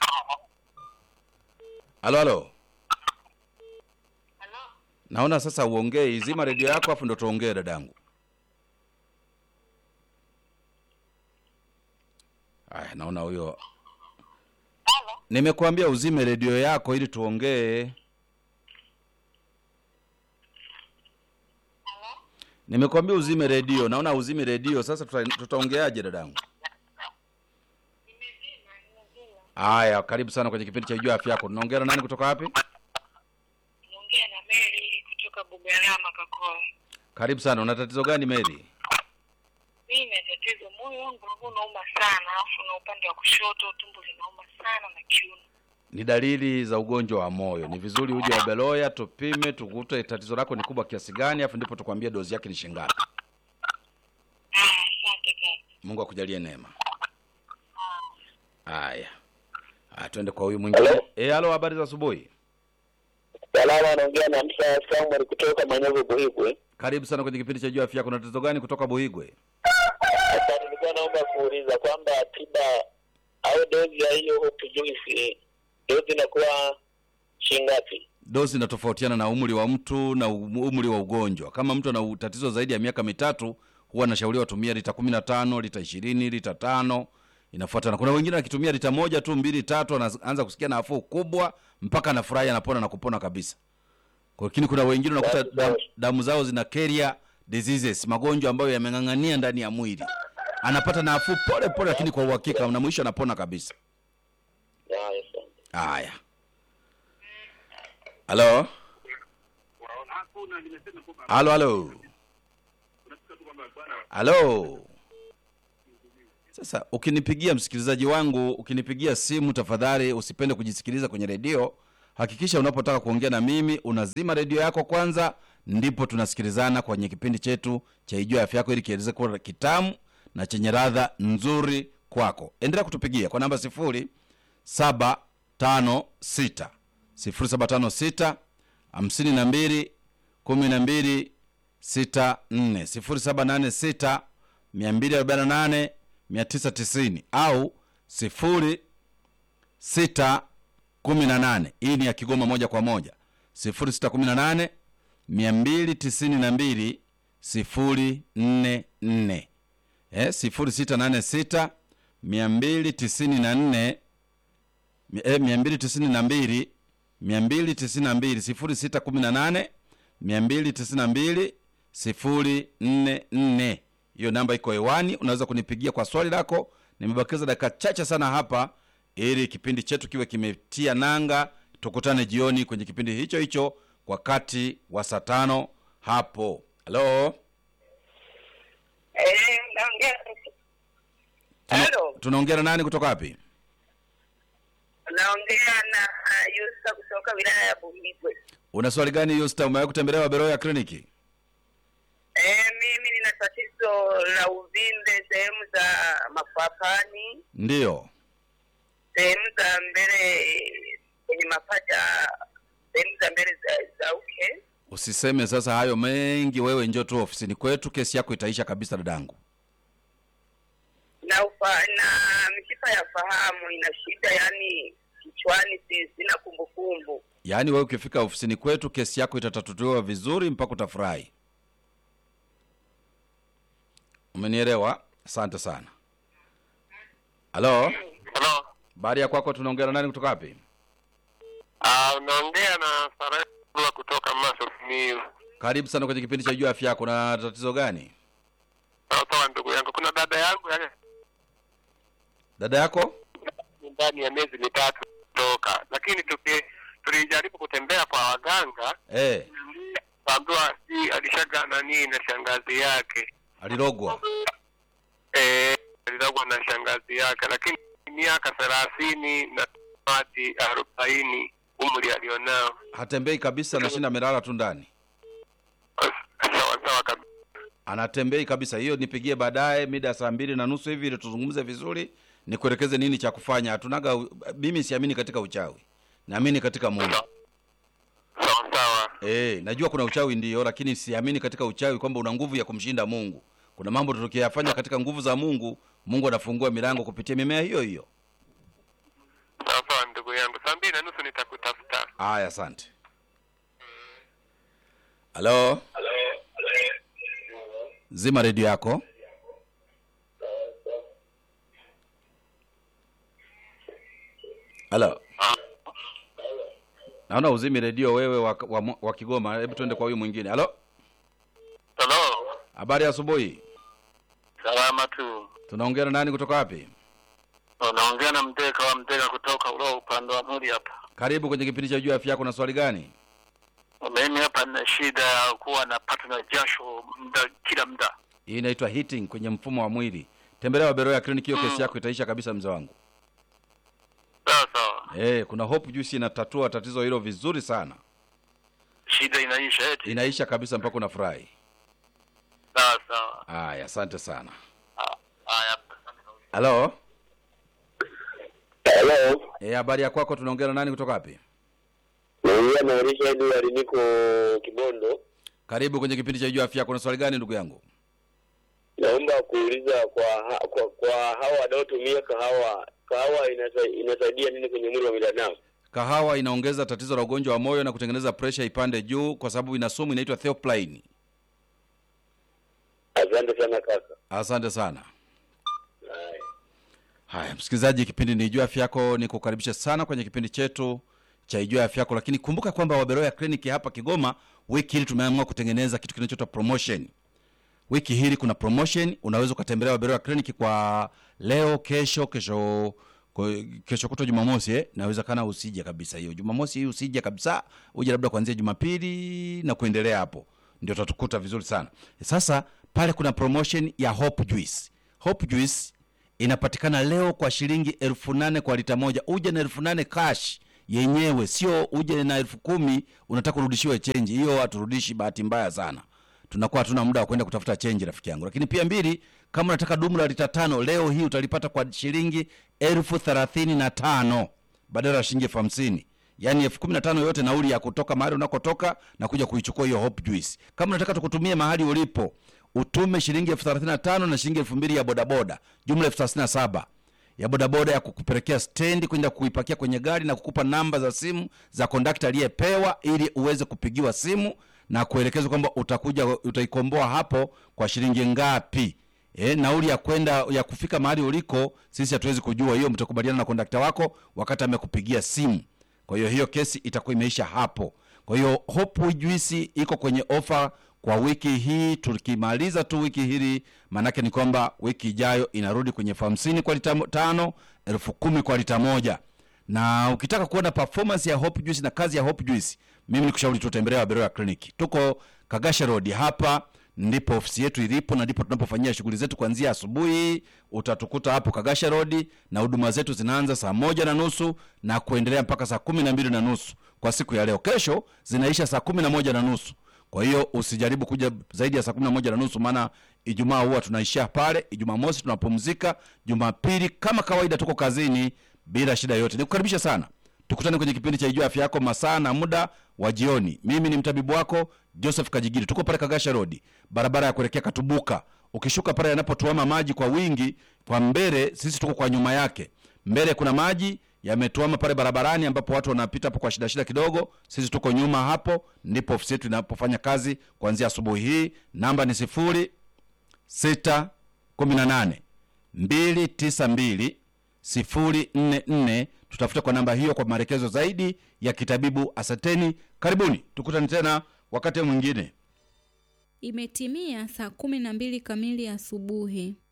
Speaker 1: halo halo naona sasa uongee izima redio yako afu ndo tuongee dadangu aya naona huyo nimekuambia uzime redio yako ili tuongee nimekuambia uzime redio naona uzime redio sasa tuta- tutaongeaje dadangu haya karibu sana kwenye kipindi cha jua afya yako tunaongea na nani kutoka wapi
Speaker 5: Naongea na Mary kutoka Bugarama Kakoa.
Speaker 1: karibu sana una tatizo gani meri
Speaker 5: Mimi na tatizo, moyo wangu ulikuwa unauma sana, alafu na upande wa kushoto tumbo linauma sana na kiuno.
Speaker 1: ni dalili za ugonjwa wa moyo ni vizuri uje wabeloya tupime tukute tatizo lako ni kubwa kiasi gani afu ndipo tukwambie dozi yake ni shingapi
Speaker 5: Ah, asante kaka.
Speaker 1: mungu akujalie neema haya haya twende kwa huyu mwingine
Speaker 2: Hello?
Speaker 1: Eh, halo habari za asubuhi
Speaker 2: Salama, anaongea na Msa Samuel kutoka Manyogo Buhigwe.
Speaker 1: karibu sana kwenye kipindi cha juu afya yako na tatizo gani kutoka buhigwe
Speaker 2: Sasa nilikuwa naomba kuuliza kwamba tiba au dozi ya hiyo hope juice dozi inakuwa shingapi?
Speaker 1: dozi inatofautiana na umri wa mtu na um- umri wa ugonjwa kama mtu ana tatizo zaidi ya miaka mitatu huwa anashauriwa tumia lita kumi na tano lita ishirini lita tano inafuatana kuna wengine akitumia lita moja tu mbili tatu anaanza kusikia nafuu kubwa mpaka anafurahi anapona na kupona kabisa lakini kuna wengine unakuta
Speaker 2: Basi,
Speaker 1: damu,
Speaker 2: basi.
Speaker 1: damu zao zina carrier diseases magonjwa ambayo yameng'ang'ania ndani ya mwili anapata nafuu pole pole lakini kwa uhakika na mwisho anapona kabisa
Speaker 2: Haya, asante.
Speaker 1: haya halo halo halo halo sasa ukinipigia msikilizaji wangu ukinipigia simu tafadhali usipende kujisikiliza kwenye redio hakikisha unapotaka kuongea na mimi unazima redio yako kwanza ndipo tunasikilizana kwenye kipindi chetu cha ijua afya yako ili kieleze kuwa kitamu na chenye radha nzuri kwako endelea kutupigia kwa namba sifuri saba tano sita sifuri saba tano sita hamsini na mbili kumi na mbili sita nne sifuri saba nane sita mia mbili arobaini na nane mia tisa tisini au sifuri sita kumi na nane hii ni ya kigoma moja kwa moja sifuri sita kumi na nane mia mbili tisini na mbili sifuri nne nne eh, sifuri sita nane sita mia mbili tisini na nne eh, mia mbili tisini na mbili mia mbili tisini na mbili sifuri sita kumi na nane mia mbili tisini na mbili sifuri nne nne hiyo namba iko hewani unaweza kunipigia kwa swali lako nimebakiza dakika chache sana hapa ili kipindi chetu kiwe kimetia nanga tukutane jioni kwenye kipindi hicho hicho wakati wa saa tano hapo halo
Speaker 4: Eh, naongea.
Speaker 1: Tuna-
Speaker 4: Halo,
Speaker 1: tunaongea na nani kutoka wapi
Speaker 4: naongea na uh, Yusa kutoka wilaya ya Bumbibwe.
Speaker 1: una swali gani yusta umewahi kutembelea wabero ya kliniki
Speaker 4: Eh, mimi nina tatizo la uvimbe sehemu za mafapani,
Speaker 1: ndiyo
Speaker 4: sehemu za mbele kwenye mapacha, sehemu za mbele za, za uke.
Speaker 1: usiseme sasa hayo mengi wewe njoo tu ofisini kwetu kesi yako itaisha kabisa dadangu
Speaker 4: na ufa, na mishipa ya fahamu ina shida, yani kichwani si, sina kumbukumbu.
Speaker 1: yaani wewe ukifika ofisini kwetu kesi yako itatatuliwa vizuri mpaka utafurahi umenielewa asante sana halo
Speaker 3: halo
Speaker 1: baada ya kwako tunaongea na nani kutoka wapi
Speaker 3: Ah, unaongea na Sarah kutoka Maso Simiyu.
Speaker 1: karibu sana kwenye kipindi cha juu afya yako na tatizo gani
Speaker 3: Sawa sawa, ndugu yangu, kuna dada yangu yake
Speaker 1: dada yako
Speaker 3: ndani ya miezi mitatu toka, lakini tuki tulijaribu kutembea kwa waganga
Speaker 1: eh
Speaker 3: kaambiwa si alishaga nani na shangazi yake
Speaker 1: alirogwa
Speaker 3: eh, alilogwa na shangazi yake, lakini miaka thelathini na hadi arobaini umri alionao.
Speaker 1: hatembei kabisa anashinda amelala tu ndani
Speaker 3: Sawa sawa kabisa.
Speaker 1: anatembei kabisa hiyo nipigie baadaye mida ya saa mbili na nusu hivi ili tuzungumze vizuri nikuelekeze nini cha kufanya hatunaga mimi siamini katika uchawi naamini katika mungu
Speaker 3: Sawa sawa.
Speaker 1: e, najua kuna uchawi ndiyo lakini siamini katika uchawi kwamba una nguvu ya kumshinda mungu kuna mambo tukiyafanya katika nguvu za mungu mungu anafungua milango kupitia mimea hiyo hiyo
Speaker 3: Sawa sawa, ndugu yangu, saa mbili na nusu nitakutafuta.
Speaker 1: haya asante halo zima redio yako halo naona uzimi redio wewe wa, wa, wa kigoma hebu tuende kwa huyu mwingine halo
Speaker 3: Halo,
Speaker 1: habari ya asubuhi
Speaker 3: salama tu.
Speaker 1: tunaongea na nani kutoka wapi
Speaker 3: Unaongea na mteka wa mteka kutoka ulo upande wa muri hapa.
Speaker 1: karibu kwenye kipindi cha juu ya afya yako na swali gani
Speaker 3: Mimi hapa nina shida ya kuwa napata na jasho muda kila muda.
Speaker 1: hii inaitwa hitting kwenye mfumo wa mwili tembelea wabero ya kliniki hiyo kesi yako itaisha kabisa mzee wangu
Speaker 3: Sawa sawa,
Speaker 1: Eh, kuna hope juice inatatua tatizo hilo vizuri sana
Speaker 3: shida inaisha eti.
Speaker 1: inaisha kabisa mpaka unafurahi
Speaker 3: Sawa sawa.
Speaker 1: haya asante sana
Speaker 3: Ah, Haya.
Speaker 1: halo
Speaker 2: Hello,
Speaker 1: Eh, habari ya kwako tunaongea na nani kutoka wapi
Speaker 2: naongea na Elisha Edward, niko Kibondo.
Speaker 1: karibu kwenye kipindi cha juu ya afya yako na swali gani ndugu yangu
Speaker 2: Naomba kuuliza kwa ha, kwa, kwa hawa wanaotumia kahawa, kahawa inasa, inasaidia nini kwenye mwili wa binadamu?
Speaker 1: kahawa inaongeza tatizo la ugonjwa wa moyo na kutengeneza presha ipande juu kwa sababu ina sumu inaitwa theoplane
Speaker 2: Asante sana kaka.
Speaker 1: asante sana
Speaker 2: Haya.
Speaker 1: haya msikilizaji kipindi ni ijua afya yako ni kukaribisha sana kwenye kipindi chetu cha ijua afya yako lakini kumbuka kwamba waberoya kliniki hapa kigoma wiki hili tumeamua kutengeneza kitu kinachoitwa promotion wiki hili kuna promotion unaweza ukatembelea waberoya kliniki kwa leo kesho kesho kwa hiyo kesho kutwa jumamosi eh, nawezekana usije kabisa hiyo jumamosi hii usije kabisa uje labda kuanzia jumapili na kuendelea hapo ndio utatukuta vizuri sana sasa pale kuna promotion ya hope juice hope juice inapatikana leo kwa shilingi elfu nane kwa lita moja uje na elfu nane cash yenyewe sio uje na elfu kumi unataka urudishiwe chenji hiyo haturudishi bahati mbaya sana tunakuwa hatuna muda wa kwenda kutafuta chenji rafiki yangu lakini pia mbili kama unataka dumu la lita tano leo hii utalipata kwa shilingi elfu thelathini na tano badala ya shilingi elfu hamsini yaani elfu kumi na tano yote nauli ya kutoka mahali unakotoka na kuja kuichukua hiyo hope juice kama unataka tukutumie mahali ulipo utume shilingi elfu thelathini na tano na shilingi elfu mbili ya bodaboda jumla elfu thelathini na saba ya bodaboda ya kukupelekea stendi kwenda kuipakia kwenye gari na kukupa namba za simu za kondakta aliyepewa ili uweze kupigiwa simu na kuelekezwa kwamba utakuja utaikomboa hapo kwa shilingi ngapi e, nauli ya kwenda ya kufika mahali uliko sisi hatuwezi kujua hiyo mtakubaliana na kondakta wako wakati amekupigia simu kwa hiyo hiyo kesi itakuwa imeisha hapo kwa hiyo hope juisi iko kwenye ofa kwa wiki hii tukimaliza tu wiki hili maanake ni kwamba wiki ijayo inarudi kwenye elfu hamsini kwa lita mo- tano elfu kumi kwa lita moja na ukitaka kuona performance ya hope juice na kazi ya hope juice mimi nikushauri tutembelea waberoya clinic tuko kagasha road hapa ndipo ofisi yetu ilipo na ndipo tunapofanyia shughuli zetu kuanzia asubuhi utatukuta hapo kagasha road na huduma zetu zinaanza saa moja na nusu na kuendelea mpaka saa kumi na mbili na nusu kwa siku ya leo kesho zinaisha saa kumi na moja na nusu kwa hiyo usijaribu kuja zaidi ya saa kumi na moja na nusu maana ijumaa huwa tunaishia pale ijumaa mosi tunapumzika jumapili kama kawaida tuko kazini bila shida yoyote nikukaribisha sana tukutane kwenye kipindi cha ijua afya yako masaa na muda wa jioni mimi ni mtabibu wako joseph kajigiri tuko pale kagasha rodi barabara ya kuelekea katubuka ukishuka pale yanapotuama maji kwa wingi kwa mbele sisi tuko kwa nyuma yake mbele kuna maji yametuama pale barabarani ambapo watu wanapita hapo kwa shida shida kidogo sisi tuko nyuma hapo ndipo ofisi yetu inapofanya kazi kuanzia asubuhi hii namba ni sifuri sita kumi na nane mbili tisa mbili sifuri nne nne tutafute kwa namba hiyo kwa maelekezo zaidi ya kitabibu asanteni karibuni tukutane tena wakati mwingine
Speaker 6: Imetimia saa kumi na mbili kamili asubuhi.